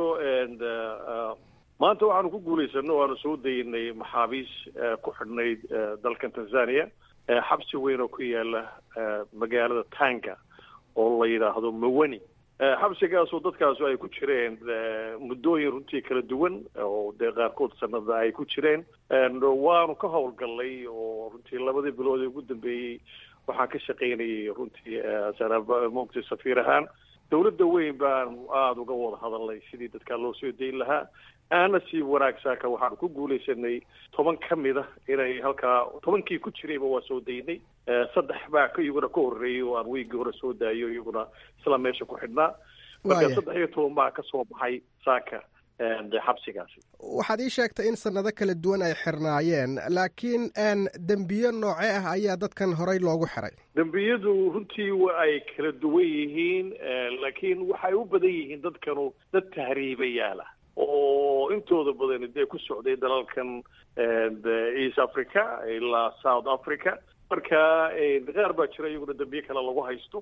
maanta waxaanu ku guulaysano waanu soo daynay maxaabiis ku xidhnayd dalkan tanzania xabsi weyn oo ku yaala magaalada tanga oo la yidhaahdo mawani xabsigaasoo dadkaasu ay ku jireen muddooyin runtii kala duwan oo dee qaarkood sanada ay ku jireen waanu ka howlgallay oo runtii labadii bilood ee ugu dambeeyey waxaan ka shaqaynayay runtii mogta safiir ahaan dowladda weyn baan aada uga wada hadalnay sidii dadkaa loo soo dayn lahaa aana sii wanaagsaaka waxaanu ku guulaysanay toban ka mid a inay halkaa tobankii ku jirayba waa soo daynay saddex baa iyaguna ka horreeyay oo aan weygii hore soo daayo iyaguna isla meesha ku xidhnaa marka saddex iyo toban baa ka soo baxay saaka xabsigaasi waxaad ii sheegtay in sanado kala duwan ay xirnaayeen laakiin dembiyo nooce ah ayaa dadkan horey loogu xiray dembiyadu runtii wa ay kala duwan yihiin laakiin waxay u badan yihiin dadkanu dad tahriibayaala oo intooda badan dee ku socday dalalkan east africa ilaa south africa marka qaar baa jira iyaguna dembiye kale lagu haysto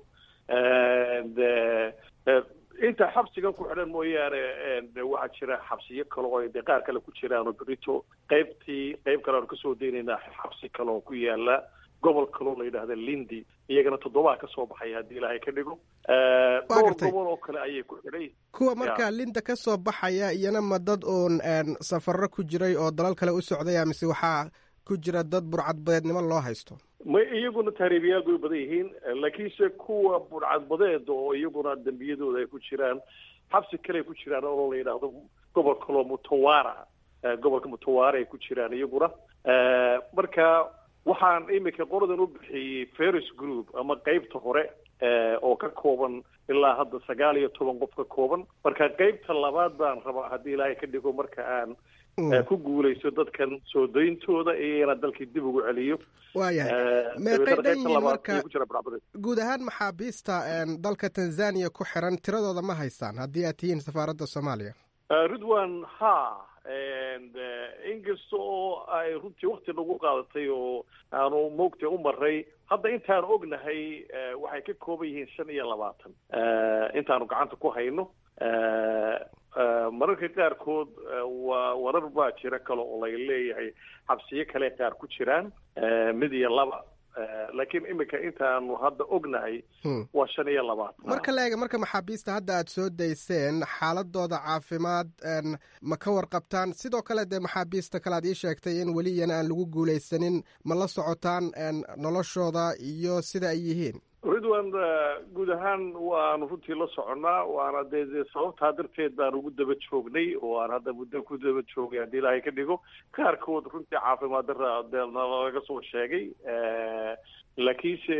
inta xabsigan ku xidhan mooyaane waxaa jira xabsiyo kale oo dee qaar kale ku jiraan oo berito qaybtii qayb kale aanu kasoo daynaynaa xabsi kale oo ku yaala gobol kaloo la yidhaahda lindi iyagana toddobaa ka soo baxaya haddii ilaahay ka dhigo dhowr gobol oo kale ayay ku xidhay kuwa markaa linda ka soo baxaya iyana ma dad uun safarro ku jiray oo dalal kale u socdaya mise waxaa ku jira dad burcadbadeednimo loo haysto ma iyaguna tahriibayaal bay u badan yihiin laakiinse kuwa burcadbadeed oo iyaguna dembiyadooda ay ku jiraan xabsi kale ay ku jiraan oo la yidhaahdo gobol kaloo mutawara gobolka mutawara ay ku jiraan iyaguna marka waxaan iminka qoladan u bixiyey ferris group ama qeybta hore oo ka kooban ilaa hadda sagaal iyo toban qof ka kooban marka qeybta labaad baan rabaa haddii ilaahay ka dhigo marka aan ku guulaysto dadkan soo dayntooda iyana dalkii dib ugu celiyo waayahay meeqay dhan yihiin marka guud ahaan maxaabiista dalka tanzania ku xiran tiradooda ma haystaan haddii aad tihiin safaaradda soomaaliya ridwan ha inkasta oo ay runtii wakti nagu qaadatay oo aanu moogta u maray hadda intaanu ognahay waxay ka kooban yihiin shan iyo labaatan intaanu gacanta ku hayno mararka qaarkood waa warar baa jira kale oo lay leeyahay xabsiyo kale qaar ku jiraan mid iyo laba laakiin iminka intaanu hadda ognahay waa shan iyo labaatan marka la eega marka maxaabiista hadda aad soo dayseen xaaladooda caafimaad ma ka warqabtaan sidoo kale dee maxaabiista kale aad ii sheegtay in weli iyana aan lagu guulaysanin ma la socotaan noloshooda iyo sida ay yihiin ridwan guud ahaan waanu runtii la soconnaa waana dee dee sababtaa darteed baan ugu daba joognay oo aan hadda muddo ku daba joogay haddii ilaahay ka dhigo qaarkood runtii caafimaad darra dee nalaga soo sheegay laakiinse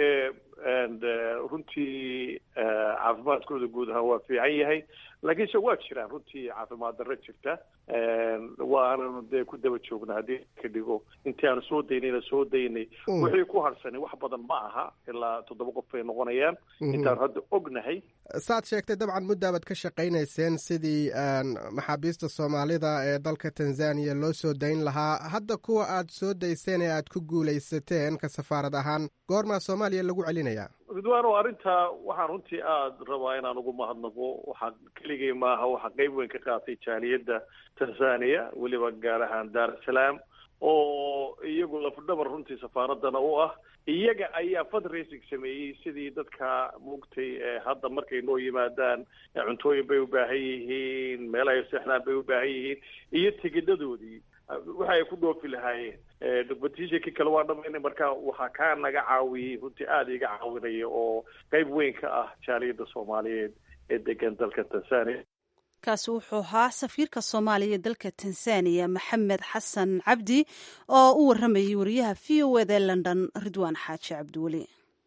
runtii caafimaadkooda guud ahaan waa fiican yahay laakiinse waa jiraan runtii caafimaad darro jirta waananu dee ku daba joogna haddii ka dhigo intii aanu soo daynayna soo daynay wixii ku harsanay wax badan ma aha ilaa toddoba qof bay noqonayaan intaanu hadda ognahay saad sheegtay dabcan muddaabad ka shaqaynayseen sidii maxaabiista soomaalida ee dalka tanzania loo soo dayn lahaa hadda kuwa aad soo dayseen ee aad ku guulaysateen ka safaarad ahaan goormaa soomaaliya lagu celinayaa ridwaan oo arrintaa waxaan runtii aada rabaa inaan ugu mahadnaqo waxaa keligay maaha waxaa qeyb weyn ka qaatay jaaliyadda tanzania weliba gaar ahaan daar es salaam oo iyagu lafdhabar runtii safaaradana u ah iyaga ayaa fundraising sameeyey sidii dadka mugtay hadda markay noo yimaadaan cuntooyin bay u baahan yihiin meel ay seexdaan bay u baahan yihiin iyo tigidhadoodii waxa ay ku dhoofi lahaayeen competitionkii kale waa dhamaynay marka waxaa kaa naga caawiyey runtii aada iga caawinaya oo qeyb weyn ka ah jaaliyadda soomaaliyeed ee degan dalka tanzania kaasi wuxuu ahaa safiirka soomaaliya ee dalka tanzaniya maxamed xasan cabdi oo u waramayay wariyaha v o eda london ridwaan xaaji cabdiweli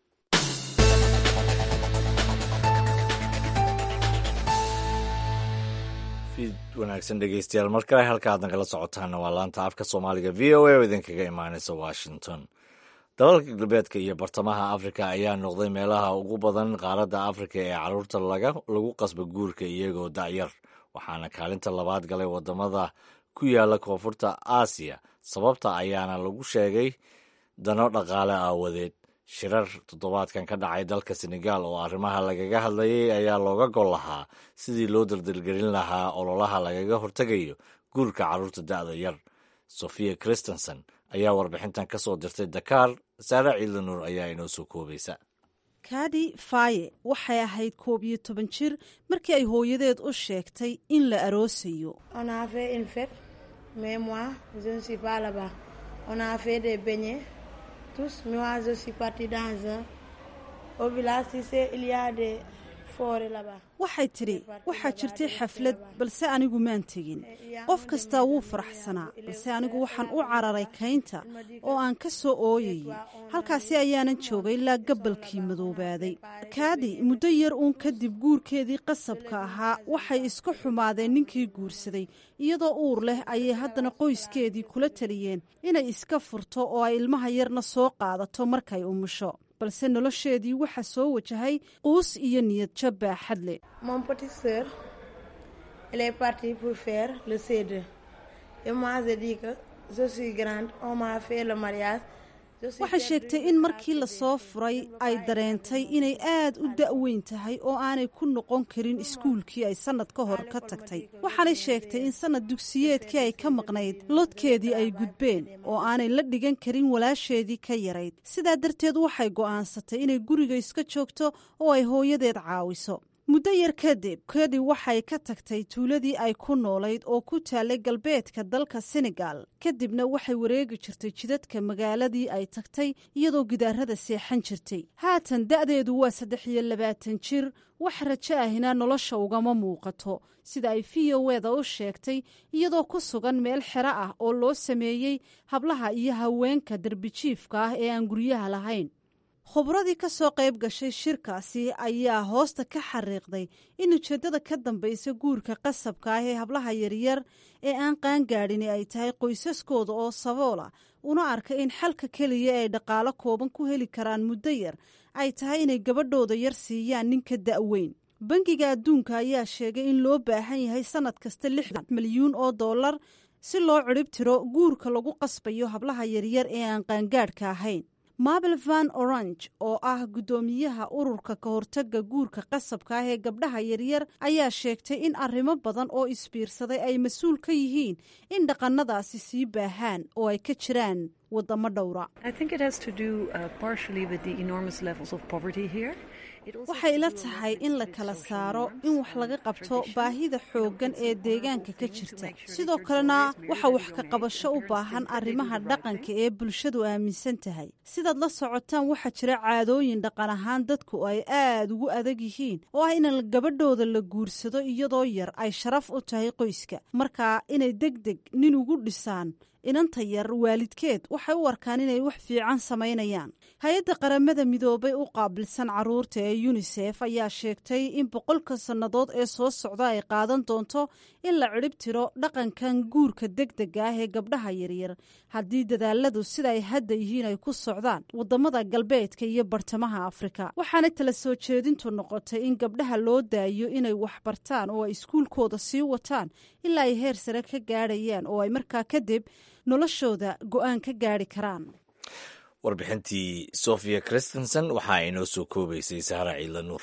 wanaagsan dhegeystayaal mar kale halka aad nagala socotaana waa laanta afka soomaaliga v o a oo idinkaga imaanaysa washington dalalka galbeedka iyo bartamaha afrika ayaa noqday meelaha ugu badan qaaradda afrika ee caruurta lagu qasba guurka iyagoo dacyar waxaana kaalinta labaad galay wadamada ku yaala koonfurta aasiya sababta ayaana lagu sheegay dano dhaqaale aawadeed shirar toddobaadkan ka dhacay dalka senegal oo arrimaha lagaga hadlayay ayaa looga gol lahaa sidii loo daldalgelin lahaa ololaha lagaga hortegayo guurka carruurta da'da yar sofia christensen ayaa warbixintan ka soo dirtay dakar saare ciidanuur ayaa inoo soo koobaysa kadi faye waxay ahayd koob iyo toban jir markii ay hooyadeed u sheegtay in la aroosayo waxay tidhi waxaa jirtay xaflad balse anigu maan tegin qof kastaa wuu faraxsanaa balse anigu waxaan u cararay kaynta oo aan ka soo ooyayay halkaasi ayaanan joogay ilaa gabalkii madoobaaday kaadi muddo yar uun kadib guurkeedii qasabka ahaa waxay isku xumaadeen ninkii guursaday iyadoo uur leh ayay haddana qoyskeedii kula taliyeen inay iska furto oo ay ilmaha yarna soo qaadato markay umusho balse nolosheedii waxaa soo wajahay quus iyo niyad jab baaxad leh waxay sheegtay in markii lasoo furay ay dareentay inay aad u da'weyn tahay oo aanay ku noqon karin iskuulkii ay sannad ka hor ka tagtay waxaanay sheegtay in sannad dugsiyeedkii ay ka maqnayd lodkeedii ay gudbeen oo aanay la dhigan karin walaasheedii ka yarayd sidaa darteed waxay go'aansatay inay guriga iska joogto oo ay hooyadeed caawiso muddo yar kadib kedi waxay ka tagtay tuuladii ay ku noolayd oo ku taallay galbeedka dalka senegal kadibna waxay wareegi jirtay jidadka magaaladii ay tagtay iyadoo gidaarada seexan jirtay haatan da'deedu waa saddex iyo labaatan jir wax rajo ahina nolosha ugama muuqato sida ay v o eda u sheegtay iyadoo ku sugan meel xero ah oo loo sameeyey hablaha iyo haweenka darbijiifka ah ee aan guryaha lahayn khubradii ka soo qayb gashay shirkaasi ayaa hoosta ka xariiqday in ujeeddada ka dambaysa guurka qasabka ah ee hablaha yaryar ee aan qaangaadhini ay tahay qoysaskooda oo saboola una arka in xalka keliya ay dhaqaalo kooban ku heli karaan muddo yar ay tahay inay gabadhooda yar siiyaan ninka da'weyn bangiga adduunka ayaa sheegay in loo baahan yahay sannad kasta lixdan milyuun oo dollar si loo cidhib tiro guurka lagu qasbayo hablaha yaryar ee aan qaangaadhka ahayn mabel van orange oo ah guddoomiyaha ururka ka hortaga guurka qasabka ah ee gabdhaha yaryar ayaa sheegtay in arrimo badan oo isbiirsaday ay mas-uul ka yihiin in dhaqannadaasi sii baahaan oo ay ka jiraan waddamo dhowra waxay ila tahay in la kala saaro in wax laga qabto baahida xooggan ee deegaanka ka jirta sidoo kalena waxa wax ka qabasho u baahan arrimaha dhaqanka ee bulshadu aaminsan tahay sidaad la socotaan waxaa jira caadooyin dhaqan ahaan dadku ay aad ugu adag yihiin oo ah in gabadhooda la guursado iyadoo yar ay sharaf u tahay qoyska markaa inay deg deg nin ugu dhisaan inanta yar waalidkeed waxay u arkaan inay wax fiican samaynayaan hay-adda qaramada midoobay u qaabilsan caruurta ee yunisef ayaa sheegtay in boqolka sannadood ee soo socda ay qaadan doonto in la cidhib tiro dhaqankan guurka deg dega ah ee gabdhaha yaryar haddii dadaaladu sida ay hadda yihiin ay ku socdaan waddamada galbeedka iyo bartamaha afrika waxaana tala soo jeedintu noqotay in gabdhaha loo daayo inay wax bartaan oo ay iskuulkooda sii wataan ilaa ay heer sare ka gaadhayaan oo ay markaa kadib noloshooda go-aan ka gaadhi karaan warbixintii sofia christensen waxaa inoo soo koobaysay sahra ciidla nuur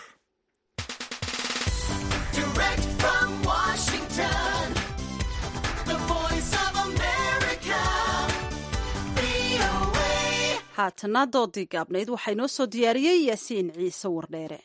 haatana doodii gaabnayd waxaa inoo soo diyaariyey yaasiin ciise wardheere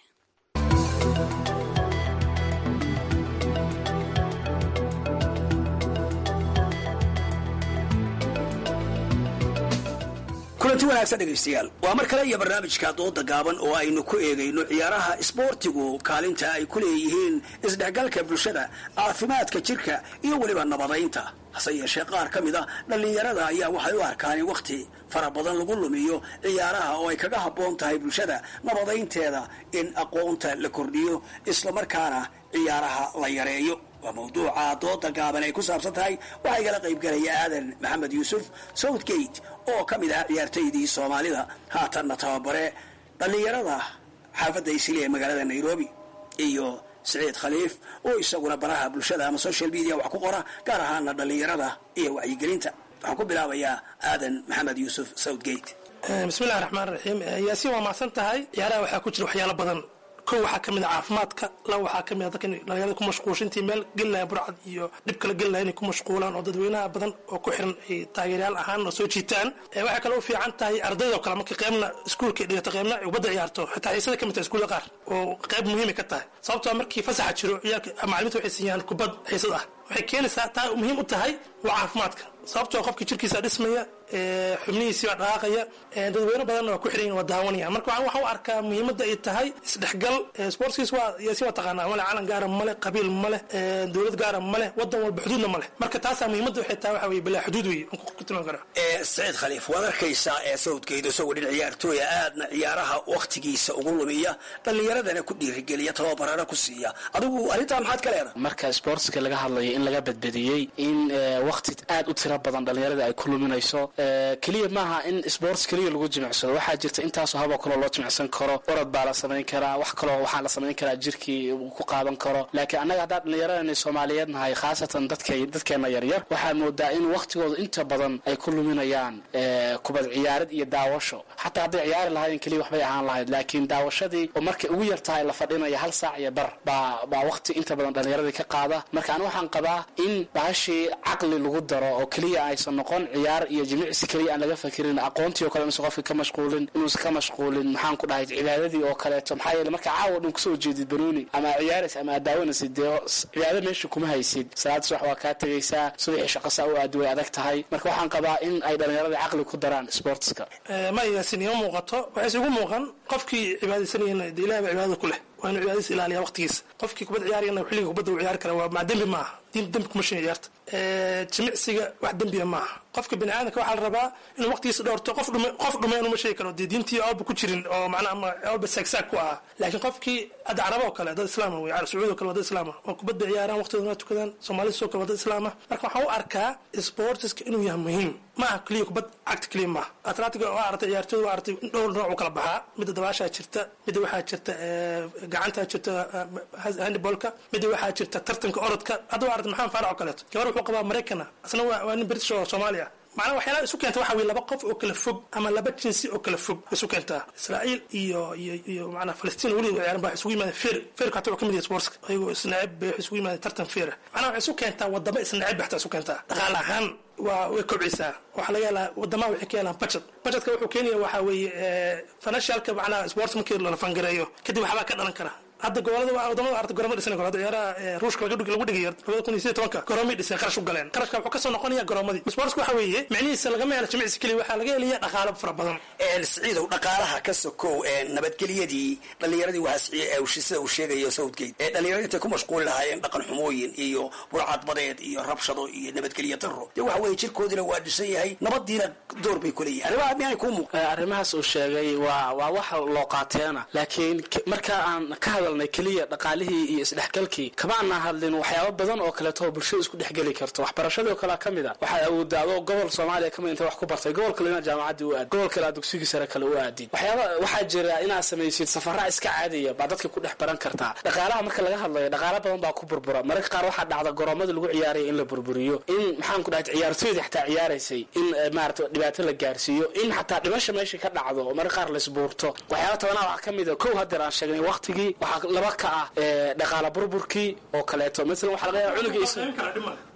kulanti wanaagsan dhegaystayaal waa mar kale iyo barnaamijka dooda gaaban oo aynu ku eegayno ciyaaraha isboortigu kaalinta ay ku leeyihiin isdhexgalka bulshada caafimaadka jirka iyo weliba nabadaynta hase yeeshee qaar ka mid a dhallinyarada ayaa waxay u arkaan in wakhti fara badan lagu lumiyo ciyaaraha oo ay kaga habboon tahay bulshada nabadaynteeda in aqoonta la kordhiyo islamarkaana ciyaaraha la yareeyo waa mawduuca dooda gaaban ay ku saabsan tahay waxaa igala qaybgalaya aadan maxamed yuusuf southgate oo ka mid ah ciyaartoydii soomaalida haatanna tababare dhallinyarada xaafadda isili ee magaalada nairobi iyo siciid khaliif oo isaguna baraha bulshada ama social media wax ku qora gaar ahaana dhallinyarada iyo wacyigelinta waxaan ku bilaabayaa aadan maxamed yuusuf southgate bismillahi raxmaan raxiim yaasiin waa mahadsan tahay ciyaaraha waxaa ku jira waxyaalo badan kow waxaa ka mid a caafimaadka laba waxaa ka mid a dadka dhalinyarada ku mashquulshintii meel gelilaya burcad iyo dhib kala gelilaya inay ku mashquulaan oo dadweynaha badan oo ku xiran ay taageeryaal ahaan oo soo jiitaan waxay kale u fiican tahay ardayda oo kale marka qeybna iskuulka dhigato qeybna ubadda ciyaarto xitaa xiisada ka mid tahay iskuulla qaar oo qeyb muhiimay ka tahay sababtoo markii fasaxa jiro ciyaalka macalimiinta waxay siiyaan kubad xiisad ah waxay keenaysaa taa muhiim u tahay waa caafimaadka sababtoo qofka jirkiisa dhismaya xubnihiisii baa dhaqaaqaya dadweyne badanna waa ku xiran waa daawanaya marka waxaan u arkaa muhiimadda ay tahay isdhexgal sportskiis waa yaasi waa taqaanaa male calan gaara male qabiil male dowlad gaara male wadan walba xuduudna male marka taasaa muhiimadda waxay tahay waxa weye bilaa xuduud wey ku tilmaam karaa saciid khaliif waad arkaysaa ee sawdkeedu isagoo dhin ciyaartooya aadna ciyaaraha wakhtigiisa ugu lumiya dhallinyaradana ku dhiirigeliya tababarana ku siiya adigu arrintaa maxaad ka leedahay marka sportska laga hadlayo in laga badbadiyey in wakhti aad u tiro badan dhallinyarada ay ku luminayso keliya maaha in sports keliya lagu jimicsado waxaa jirta intaasoo haboo kaloo loo jimicsan karo orod baa la samayn karaa wax kaloo waxaa la samayn karaa jirkii uu ku qaadan karo laakiin annaga haddaan dhallinyaradani soomaaliyeed nahay khaasatan dadka dadkeena yaryar waxaa moodaa in wakhtigooda inta badan ay ku luminayaan kubad ciyaarid iyo daawasho xataa hadday ciyaari lahaayeen keliya waxbay ahaan lahayd laakiin daawashadii oo markay ugu yar tahay la fadhinaya hal saac iyo bar baa baa wakhti inta badan dhallinyaradii ka qaada marka anu waxaan qabaa in bahashii caqli lagu daro oo keliya aysan noqon ciyaar iyo jimicsi keliya aan laga fakirin aqoontii oo kale inuusan qofka ka mashquulin inuusan ka mashquulin maxaan ku dhahay cibaadadii oo kaleeto maxaa yeele marka caawa dhan kusoo jeedid banooni ama ciyaarays ama aad daawanaysid dee cibaado meesha kuma haysid salaad subax waa kaa tegaysaa subaxii shaqasaa u aadi way adag tahay marka waxaan qabaa in ay dhallinyarada caqli ku daraan sportska ma yaasin ima muuqato waxayse igu muuqan qofkii cibaadaysanayana dee ilahi baa cibaadada ku leh waa inuu cibaadadiisa ilaaliya waqtigiisa qofkii kubad ciyaarayana xilliga kubadda uu ciyaari kara waa maa dembi maaha dembi kuma shin ciyaarta jimicsiga wax dembiya maaha qofka bini aadamka waxaa la rabaa inuu waqtigiisa dhowrto qof dhume qof dhume inuu ma sheegi karo dee diintii awba ku jirin oo macnaha ama awba saagsaag ku ahaa laakiin qofkii hadda caraba oo kale dad islaama wey sacuudi oo kale waa dad islaama oo kubadda ciyaaraan waqtigoodana tukadaan soomaalida sidoo kale waa dad islaama marka waxaan u arkaa sportiska inuu yahay muhiim maaha keliya kubad cagta keliya maaha atletiga waa aragtay ciyaartooyda waa aragtay dhowr nooc u kala baxaa midda dabaashaa jirta midda waxaa jirta gacantaa jirta handibolka midda waxaa jirta tartanka orodka hadda waa aragtay maxamed faarac oo kaleeto gabar wuxuu qabaa maraykana asna waa nin british oo soomaali ah macnaha waxyaalaha isu keenta waxa weye laba qof oo kala fog ama laba jinsi oo kala fog isu keentaa israa'iil iyo iyo iyo macnaha falastiin weliba ciyaaran baa isugu yimaadeen feer feerka hataa waa ka mid yahay sportska ayagoo isnacib bay isugu yimaadeen tartan feera macnaha waxay isu keentaa wadamo isnacib bay hataa isu keentaa dhaqaale ahaan waa way kobcisaa waxaa laga helaa wadamaha waxay ka helaan budget budgetka wuxuu keenaya waxaa weeye financialka macnaha sports markii la fangareeyo kadib waxbaa ka dhalan kara hadda gobolada wadamada arta goroma dhisan karo hadda ciyaaraha ruushka lagu dhigayo labada kun iyo sideed tobanka goromay dhiseen qarash u galeen qarashka wuxuu kasoo noqonaya goroomadii sportska waxa weeye micnihiisa lagama helo jimicsi keliya waxaa laga helaya dhaqaalo fara badan siciidow dhaqaalaha ka sokow nabadgelyadii dhallinyaradii waxaa sida uu sheegayo southgate ee dhallinyaradii intay ku mashquuli lahaayeen dhaqan xumooyin iyo burcadbadeed iyo rabshado iyo nabadgelyo daro dee waxa weeye jirkoodina waa dhisan yahay nabadiina door bay ku leeyihin arrimaha miyaanay kuu muuqan arrimahaas uu sheegay waa waa wax loo qaateena laakiin marka aan ka hadalnay keliya dhaqaalihii iyo isdhexgalkii kama aanaa hadlin waxyaabo badan oo kaleeto oo bulshada isku dhexgeli karto waxbarashadii oo kalea ka mid a waxaad awoodaa adoo gobol soomaaliya kamid inta wax ku bartay gobol kale inaad jaamacaddii u aad gobol kale aad dugsigii sare kale u aadid waxyaaba waxaa jira inaad samaysid safara iska caadiya baa dadka ku dhex baran kartaa dhaqaalaha marka laga hadlayo dhaqaalo badan baa ku burbura mararka qaar waxaa dhacda goroomadii lagu ciyaaraya in la burburiyo in maxaan ku dhahay ciyaartooydii xataa ciyaaraysay in maarata dhibaato la gaarsiiyo in xataa dhimasha meesha ka dhacdo oo mararka qaar laisbuurto waxyaaba tabanaa waxaa ka mid a kow hadeer aan sheegnay waqtigii waxaa laba ka ah dhaqaala burburkii oo kaleeto maala waxaa laga yaaba cunugiisa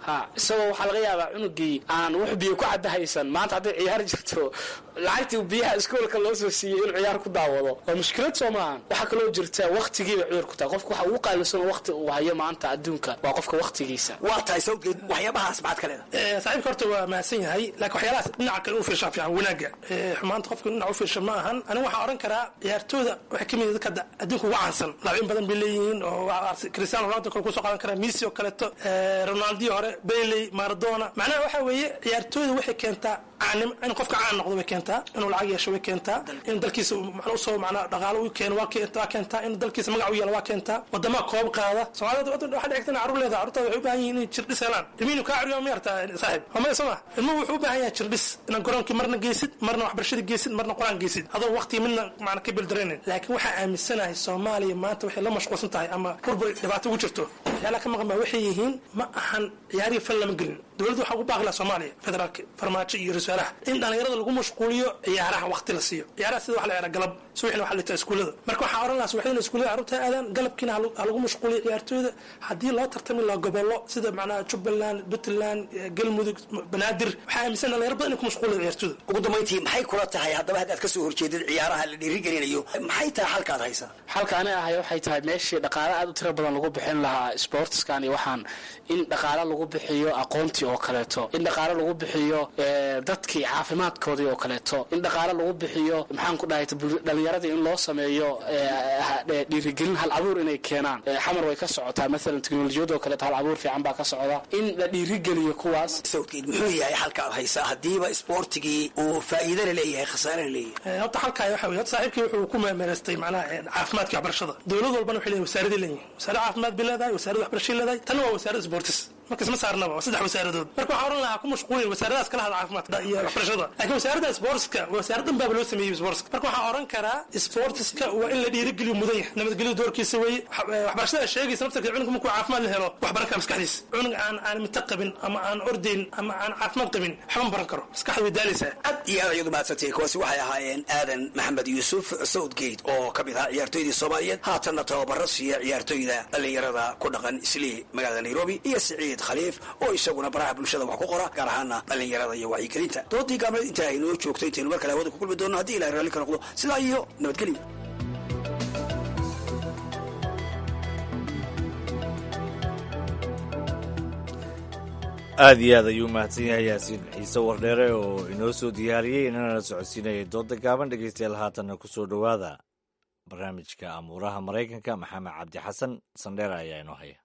ha isagoo waxaa laga yaabaa cunugii aan wax biyo ku cadda haysan maanta hadday ciyaar jirto lacagtii biyaha iskoolka loo soo siiyey inuu ciyaar ku daawado waa mushkilad soo maahan waxaa kaloo jirta waktigiiba cudur ku tahay qofka waxa ugu qaalisan wakti uu hayo maanta adduunka waa qofka waktigiisa waa tahay sawdgeed waxyaabahaas maxaad ka leedahay saaxiibka horta waa mahadsan yahay laakiin waxyaalahaas dhinaca kale u fiirshaa fiican wanaagga xumaanta qofka dhinac u fiirsha ma ahan anigu waxaan odhan karaa ciyaartooyda waxay ka mid dadka adduunka ugu caansan laabin badan bay leeyihiin oo cristiano ronaldo kale kusoo qaadan karaa messi oo kaleeto ronaldio hore bailey maradona macnaha waxa weeye ciyaartooyda waxay keentaa caanim in qofka caan noqdo way keentaa inuu lacag yeesho way keentaa in dalkiisa macna usoo macnaa dhaqaalo u keeno waa keentaa in dalkiisa magac u yeelo waa keentaa wadamaha koob qaada soomaalida waxaa dhigta in carruur leedahay carruurtaada waxay u baahan yihiin inay jirdhis helaan ilmihiinu kaa curiyo ma yartaa saaxib hama soo ma ilmuhu wuxuu u baahan yahay jirdhis inaad garoonkii marna geysid marna waxbarashada geysid marna qur-aan geysid adoo waqtiga midna macna ka bildaraynin laakiin waxaa aaminsanahay soomaaliya maanta waxay la mashquulsan tahay ama burbur dhibaato ugu jirto waxyaalaha ka maqan baa waxay yihiin ma ahan ciyaarihi fal lama gelin dowladda waxaa ugu baaqi laha soomaaliya federaalka farmaajo iyo ra-iisaalaha in dhallinyarada lagu mashquuliyo ciyaaraha waqti la siiyo ciyaaraha sida waxa la yidhaha galab subaxina waxa la dhitaa iskuullada marka waxaa odhan lahaa subaxdina iskuullada carruurta aadaan galabkiina ha lagu mashquuliyo ciyaartooyda haddii loo tartami lahaa gobollo sida macnaha jubbaland puntland galmudug banaadir waxaa aaminsan dhalinyaro badan inay ku mashquuliyo ciyaartooyda ugu dambayntii maxay kula tahay haddaba haddaad ka soo horjeedid ciyaaraha la dhiirigelinayo maxay tahay xalkaad haysaa xalka ani ahay waxay tahay meeshii dhaqaale aad u tiro badan lagu bixin lahaa sportskan iyo waxaan in dhaqaale lagu bixiyo aqoontii oo kaleeto in dhaqaale lagu bixiyo dadkii caafimaadkoodii oo kaleeto in dhaqaale lagu bixiyo maxaan ku dhahay dhalinyaradii in loo sameeyo dhiirigelin hal abuur inay keenaan xamar way ka socotaa maalan teknolojiyada oo kaleeto hal abuur fiican baa ka socda in la dhiirigeliyo kuwaas sawdkeed muxuu yahay xalkaad haysaa haddiiba isboortigii uu faa'iidana leeyahay khasaarana leeyahay horta xalkaay waxa wey horta saaxiibkii wuxuu ku meemeeraystay macnaha caafimaadka waxbarashada dowlad walbana waxay leeyihin wasaaradii leeyihin wasaarad caafimaad bay leedahay wasaarad waxbarashay leedahay tanna waa wasaarad sportis marka isma saarnaba waa saddex wasaaradood marka waxaa odhan lahaa ku mashquulin wasaaradaas kala hada caafimaadka iyo waxbarashada laakiin wasaaradda sportska wasaarad dhan baaba loo sameeyey sportska marka waxaa odhan karaa sportiska waa in la dhiirigeliyo mudan yahay nabadgelyo doorkiisa weeye waxbarashada sheegaysa naftarka cunugka markuu caafimaad la helo wax baran kara maskaxdiisa cunug aan aan mita qabin ama aan ordayn ama aan caafimaad qabin waxba ma baran karo maskaxda way daalaysaa aad iyo aad ayadu mahadsantay kuwaasi waxay ahaayeen aadan maxamed yuusuf southgate oo ka mid ahaa ciyaartooydii soomaaliyeed haatanna tababaro siiya ciyaartooyda dhallinyarada ku dhaqan islii magaalada nairobi iyo siciid khaliif oo isaguna baraha bulshada wax ku qora gaar ahaana dhallinyarada iyo wacyigelinta doodii gaabneed intaa aynoo joogto intaynu mar kale hawada ku kulmi doonno haddii ilahay raalli ka noqdo sidaa iyo nabadgelyo aad iyo aad ayuu mahadsan yahay yaasiin ciise wardheere oo inoo soo diyaariyey inana socodsiinayay dooda gaaban dhegeystayaal haatanna ku soo dhowaada barnaamijka amuuraha maraykanka maxamed cabdi xasan sandheera ayaa inoo haya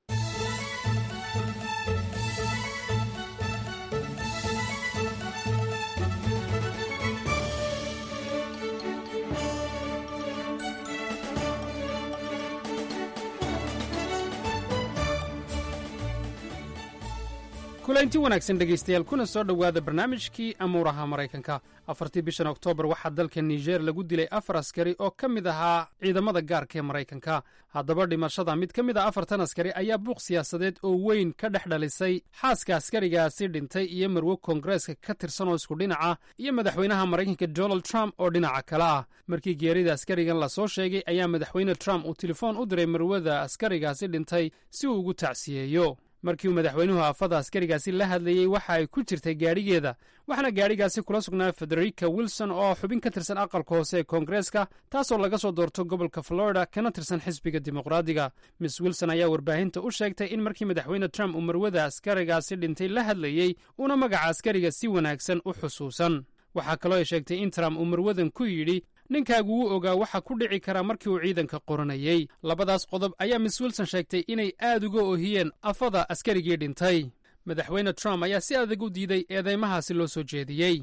kulanti wanaagsan dhegaystayaal kuna soo dhowaada barnaamijkii amuuraha maraykanka afartii bishan oktoobar waxaa dalka niger lagu dilay afar askari oo ka mid ahaa ciidamada gaarka ee maraykanka haddaba dhimashada mid ka mid a afartan askari ayaa buuq siyaasadeed oo weyn ka dhex dhalisay xaaska askarigaasi dhintay iyo marwo koongareeska ka tirsan oo isku dhinaca iyo madaxweynaha maraykanka donald trump oo dhinaca kale ah markii geerida askarigan lasoo sheegay ayaa madaxweyne trump uu telefoon u diray marwada askarigaasi dhintay si uu ugu tacsiyeeyo markii uu madaxweynuhu aafada askarigaasi la hadlayey waxa ay ku jirtay gaadhigeeda waxaana gaadhigaasi kula sugnaa federica wilson oo xubin ka tirsan aqalka hoose ee koongareeska taasoo laga soo doorto gobolka florida kana tirsan xisbiga dimuqraadiga miss wilson ayaa warbaahinta u sheegtay in markii madaxweyne trump uu marwada askarigaasi dhintay la hadlayey uuna magaca askariga si wanaagsan u xusuusan waxaa kaloo ay sheegtay in trump uu marwadan ku yidhi ninkaagu wuu ogaa waxa ku dhici kara markii uu ciidanka qoranayey labadaas qodob ayaa miss wilson sheegtay inay aad uga ohiyeen afada askarigii dhintay madaxweyne trump ayaa si adag u diiday eedeymahaasi loo soo jeediyey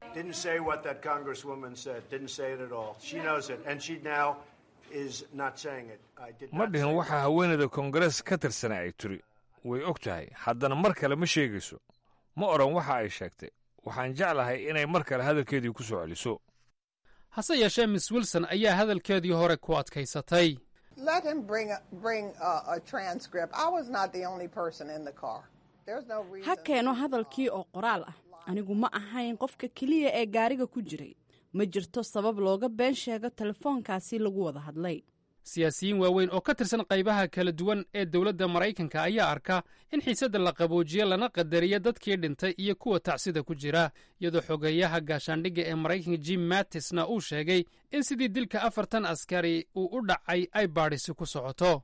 ma dhihin waxaa haweeneyda koongarees ka tirsana ay tiri way og tahay haddana mar kale ma sheegayso ma odhan waxa ay sheegtay waxaan jeclahay inay mar kale hadalkeedii ku soo celiso hase yeeshee miss wilson ayaa hadalkeedii hore ku adkaysatay ha keeno hadalkii oo qoraal ah anigu ma ahayn qofka keliya ee gaariga ku jiray ma jirto sabab looga been sheego telefoonkaasi lagu wada hadlay siyaasiyiin waaweyn oo ka tirsan qaybaha kala duwan ee dowladda maraykanka ayaa arka in xiisadda la qaboojiyo lana qadariyo dadkii dhintay iyo kuwa tacsida ku jira iyadoo xogeeyaha gaashaandhigga ee maraykanka jim mattisna uu sheegay in sidii dilka afartan askari uu u dhacay ay baadhisi ku socoto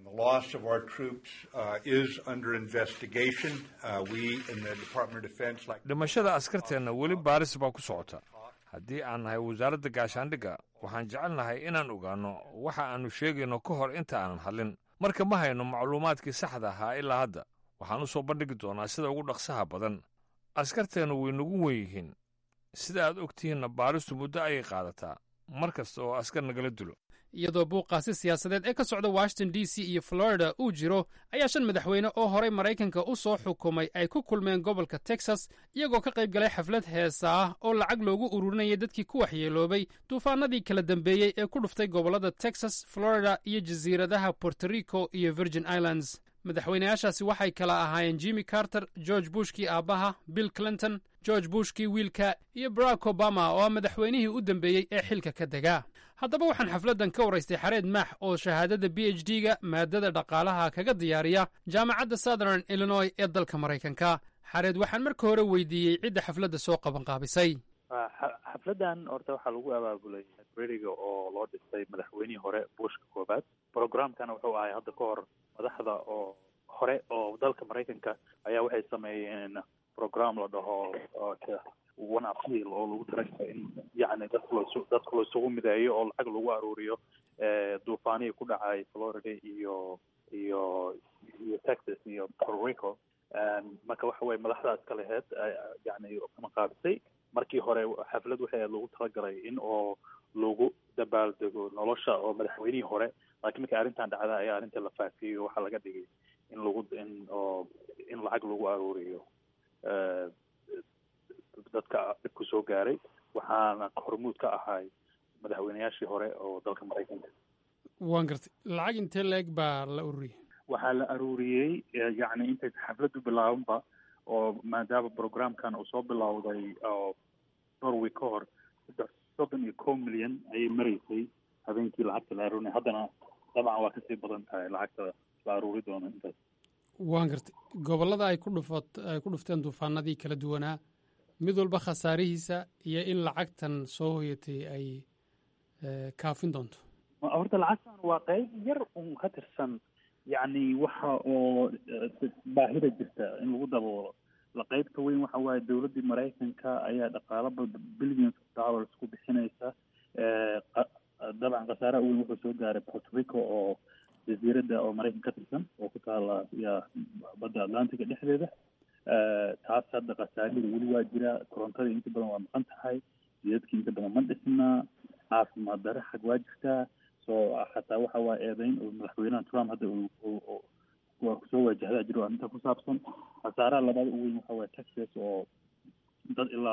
dhimashada askarteenna weli baaris baa ku socota haddii aan nahay wasaaradda gaashaandhigga waxaan jecelnahay inaan ogaanno waxa aannu sheegayno ka hor inta aanan hadlin marka ma hayno macluumaadkii saxda ahaa ilaa hadda waxaan u soo bandhigi doonaa sida ugu dhaqsaha badan askarteennu way nagu wen yihiin sida aad og tihiinna baaristu muddo ayay qaadataa mar kasta oo askar nagala dilo iyadoo buuqaasi siyaasadeed ee ka socda washington d c iyo florida uu jiro ayaa shan madaxweyne oo horey maraykanka u soo xukumay ay ku kulmeen gobolka texas iyagoo ka qayb galay xaflad heesa ah oo lacag loogu ururinayay dadkii ku waxyeeloobay duufaanadii kala dambeeyey ee ku dhuftay gobollada texas florida iyo jasiiradaha puerto rico iyo virgin islands madaxweynayaashaasi waxay kala ahaayeen jimmy carter george bushkii aabbaha bill clinton george bushkii wiilka iyo barack obama oo ah madaxweynihii u dambeeyey ee xilka ka dega haddaba waxaan xafladdan ka waraystay xareed maax oo shahaadada b h d ga maadada dhaqaalaha kaga diyaariya jaamacadda southern illinois ee dalka maraykanka xareed waxaan marka hore weydiiyey cidda xafladda soo qabanqaabisay xafladdan horta waxaa lagu abaabulay breriga oo loo dhisay madaxweynihii hore bushka koobaad programkana wuxuu ahay hadda ka hor madaxda oo hore oo dalka maraykanka ayaa waxay sameeyeen program la dhaho one appeal oo lagu talagalay in yacni dadka loo dadka laisugu mideeyo oo lacag lagu aruuriyo duufaanihii ku dhacay florida iyo iyo iyo texas iyo puerto rico marka waxa weye madaxdaas ka laheyd yani maqaabisay markii hore xaflad waxay lagu talagalay in oo lagu dabaaldego nolosha oo madaxweynihii hore laakiin markii arrintan dhacda ayaa arrinta la faafiyo waxaa laga dhigay in lagu in oo in lacag lagu aruuriyo dadka dhibku soo gaaray waxaana hormuud ka ahay madaxweynayaashii hore oo dalka maraykanka waan gartay lacag intee la-eg baa la ururiyey waxaa la aruuriyey yacni intay xafladdu bilaabanba oo maadaama programkan uu soo bilowday oo dhowr wiig ka hor saddex soddon iyo kow milyan ayay maraysay habeenkii lacagta la aruurinay haddana dabcan waa kasii badan tahay lacagta la aruuri doono intaas waan gartay gobollada ay ku dhufat ay ku dhufteen duufaanadii kala duwanaa mid walba khasaarihiisa iyo in lacagtan soo hoyatay ay kaafin doonto horta lacagtan waa qayb yar un ka tirsan yacni waxa oo baahida jirta in lagu daboolo la qaybta weyn waxa waaye dowladdii maraykanka ayaa dhaqaalo billions of dollars ku bixinaysa dabcan khasaaraha weyn wuxuu soo gaaray puerto rico oo jasiiradda oo maraykan ka tirsan oo ku taala ya badda atlantica dhexdeeda taas hadda khasaarida weli waa jira korontada inta badan waa maqan tahay jidadkii inta badan ma dhisnaa caafimaad dare xag waa jirtaa so xataa waxa waa eedeyn oo madaxweynaha trump hadda waa kusoo waajahdaa jiro arrinta ku saabsan khasaaraha labaada u weyn waxa waye texas oo dad ilaa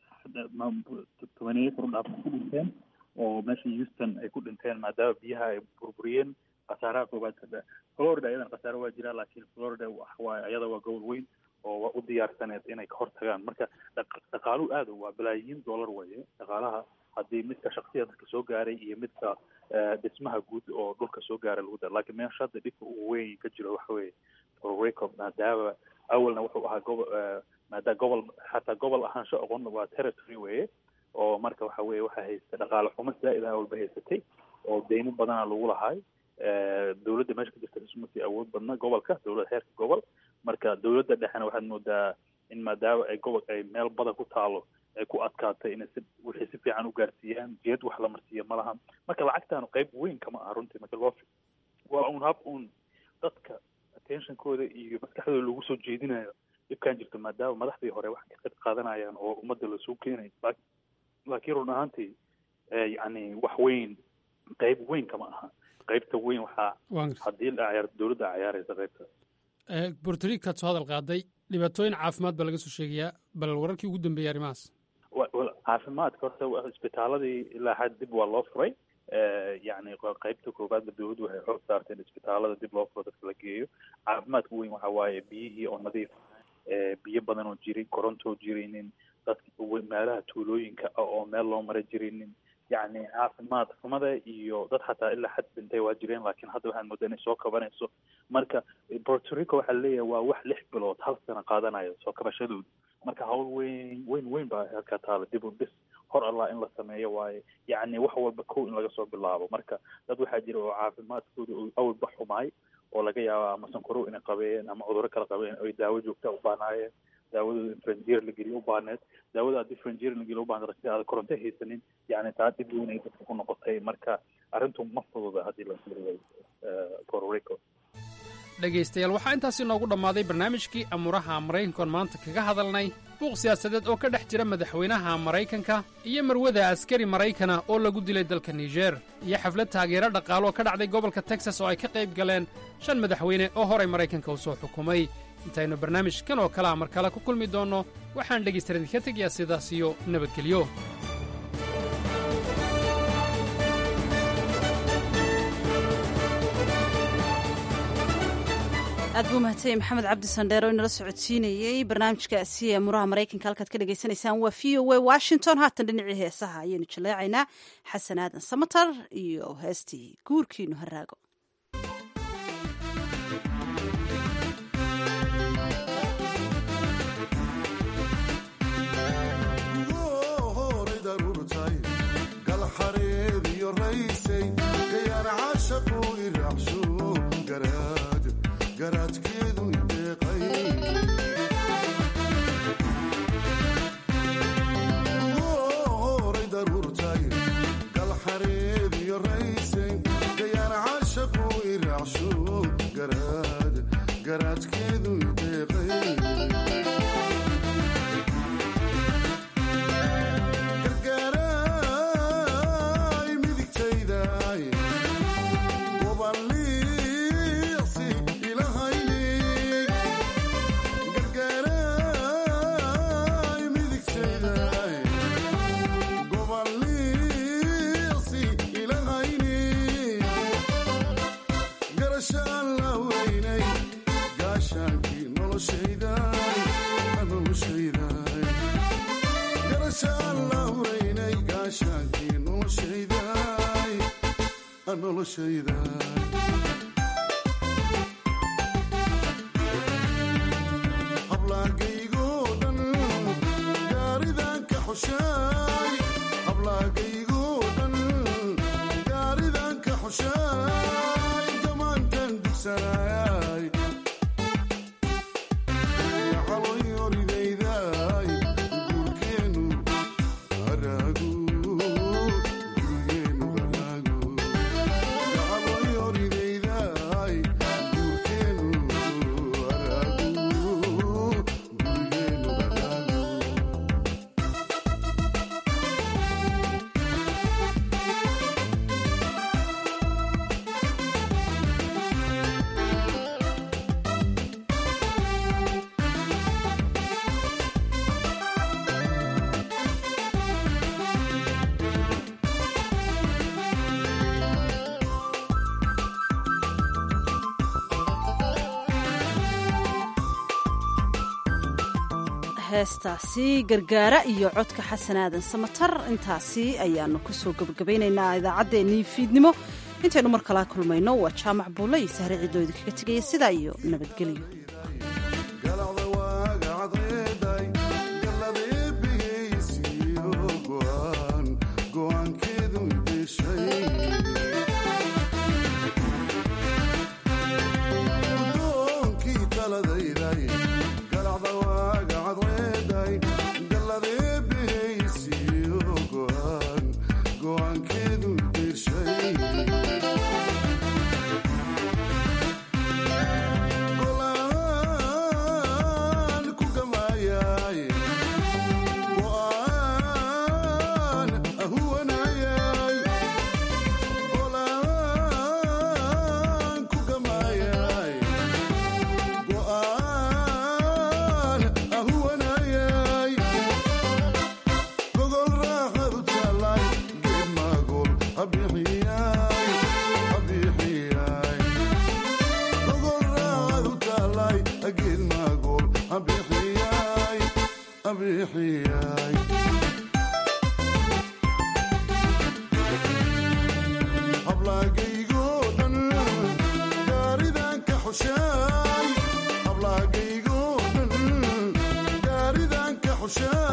tobaneeyo kor dhaaf ku dhinteen oo meesha houston ay ku dhinteen maadaama biyaha ay burburiyeen khasaaraha koobaad florida ayadana khasaare waa jiraa laakiin florida waa ayada waa gobol weyn oo waa u diyaarsaneed inay ka hor tagaan marka dhaqaaluhu aada waa balaayiin dollar waye dhaqaalaha haddii midka shaksiya dadka soo gaaray iyo midka dhismaha guud oo dhulka soo gaaray lagu dara lakiin meesha hadda dhibka ugu weyn ka jiro waxa weye reco maadaama awalna wuxuu ahaa gobo maadaa gobol xataa gobol ahaansho oqon waa territory weye oo marka waxa weye waxaa haysta dhaqaale xumo zaa'id ah walba haysatay oo deymo badana lagu lahay dowladda meesha ka jirta ismasii awood badna gobolka dowladda heerka gobol marka dowladda dhexena waxaad moodaa in maadaama ay gobol ay meel badan ku taalo ay ku adkaatay inay si wixii si fiican u gaarsiiyaan jeed wax la marsiiya ma laha marka lacagtaanu qayb weyn kama aha runtii marka loo waa un hab un dadka attentionkooda iyo maskaxdooda lagu soo jeedinayo dhibkan jirto maadaama madaxdii hore wax ka qayb qaadanayaan oo ummadda lasoo keenay laakiin run ahaantii yacni wax weyn qayb weyn kama aha qaybta weyn waxaa haddii la dowladda cayaaraysa qaybtaas bortoricaad soo hadal qaaday dhibaatooyin caafimaad baa laga soo sheegayaa bal wararkii ugu dambeeyay arrimahaas caafimaadka horta isbitaaladii ilaa xad dib waa loo furay yacni qaybta koowaadba dowladdu waxay xoog saartay in isbitaalada dib loo furo dadka la geeyo caafimaadka weyn waxa waaye biyihii oo nadiif biyo badan oo jirin korontoo jirinin dadka meelaha tuulooyinka ah oo meel loo mara jirinin yacni caafimaad xumada iyo dad xataa ilaa xad dhintay waa jireen laakiin hadda waxaan moodaa inay soo kabanayso marka puerto rico waxaa leeyahay waa wax lix bilood hal sano qaadanayo soo kabashadooda marka hawl weyn weyn weyn baa halkaa taala dib u dhis hor allah in la sameeyo waaye yacni wax walba kow in laga soo bilaabo marka dad waxaa jira oo caafimaadkooda uu awalba xumaay oo laga yaabo ama sankorow inay qabeen ama cudurro kala qabeen oy daawo joogta u baanaayeen daawadooda in franjier la geliyo u baaneed daawada haddii franjier la geliyo u baaneed si aada koronto haysanin yacni taa dhib weyn ay dadka ku noqotay marka arrintu ma fududa haddii la fiiriyo puerto rico dhegaystayaal waxaa intaasi noogu dhammaaday barnaamijkii amuuraha maraykankoon maanta kaga hadalnay buuq siyaasadeed oo ka dhex jira madaxweynaha maraykanka iyo marwada askari maraykana oo lagu dilay dalka niger iyo xaflad taageero dhaqaalo oo ka dhacday gobolka texas oo ay ka qayb galeen shan madaxweyne oo horay maraykanka u soo xukumay intaynu barnaamijkan oo kalea mar kale ku kulmi doonno waxaan dhegaystayaal idinka tegayaa sidaas iyo nabadgelyo aad buu mahadsanyahy maxamed cabdi sandheer oo inala socodsiinayey barnaamijkaasi ee muraha maraykanka halkaad ka dhagaysanaysaan waa v o a washington haatan dhinacii heesaha ayaynu jaleecaynaa xasan aadan samatar iyo heestii guurkiinu haraago heestaasi gargaara iyo codka xasan aadan samatar intaasi ayaanu kusoo gebagabaynaynaa idaacaddeenii fiidnimo intaynu mar kalaa kulmayno waa jaamac buulle iyo sahre ciidooda kaga tegaya sidaa iyo nabadgelyo hawsha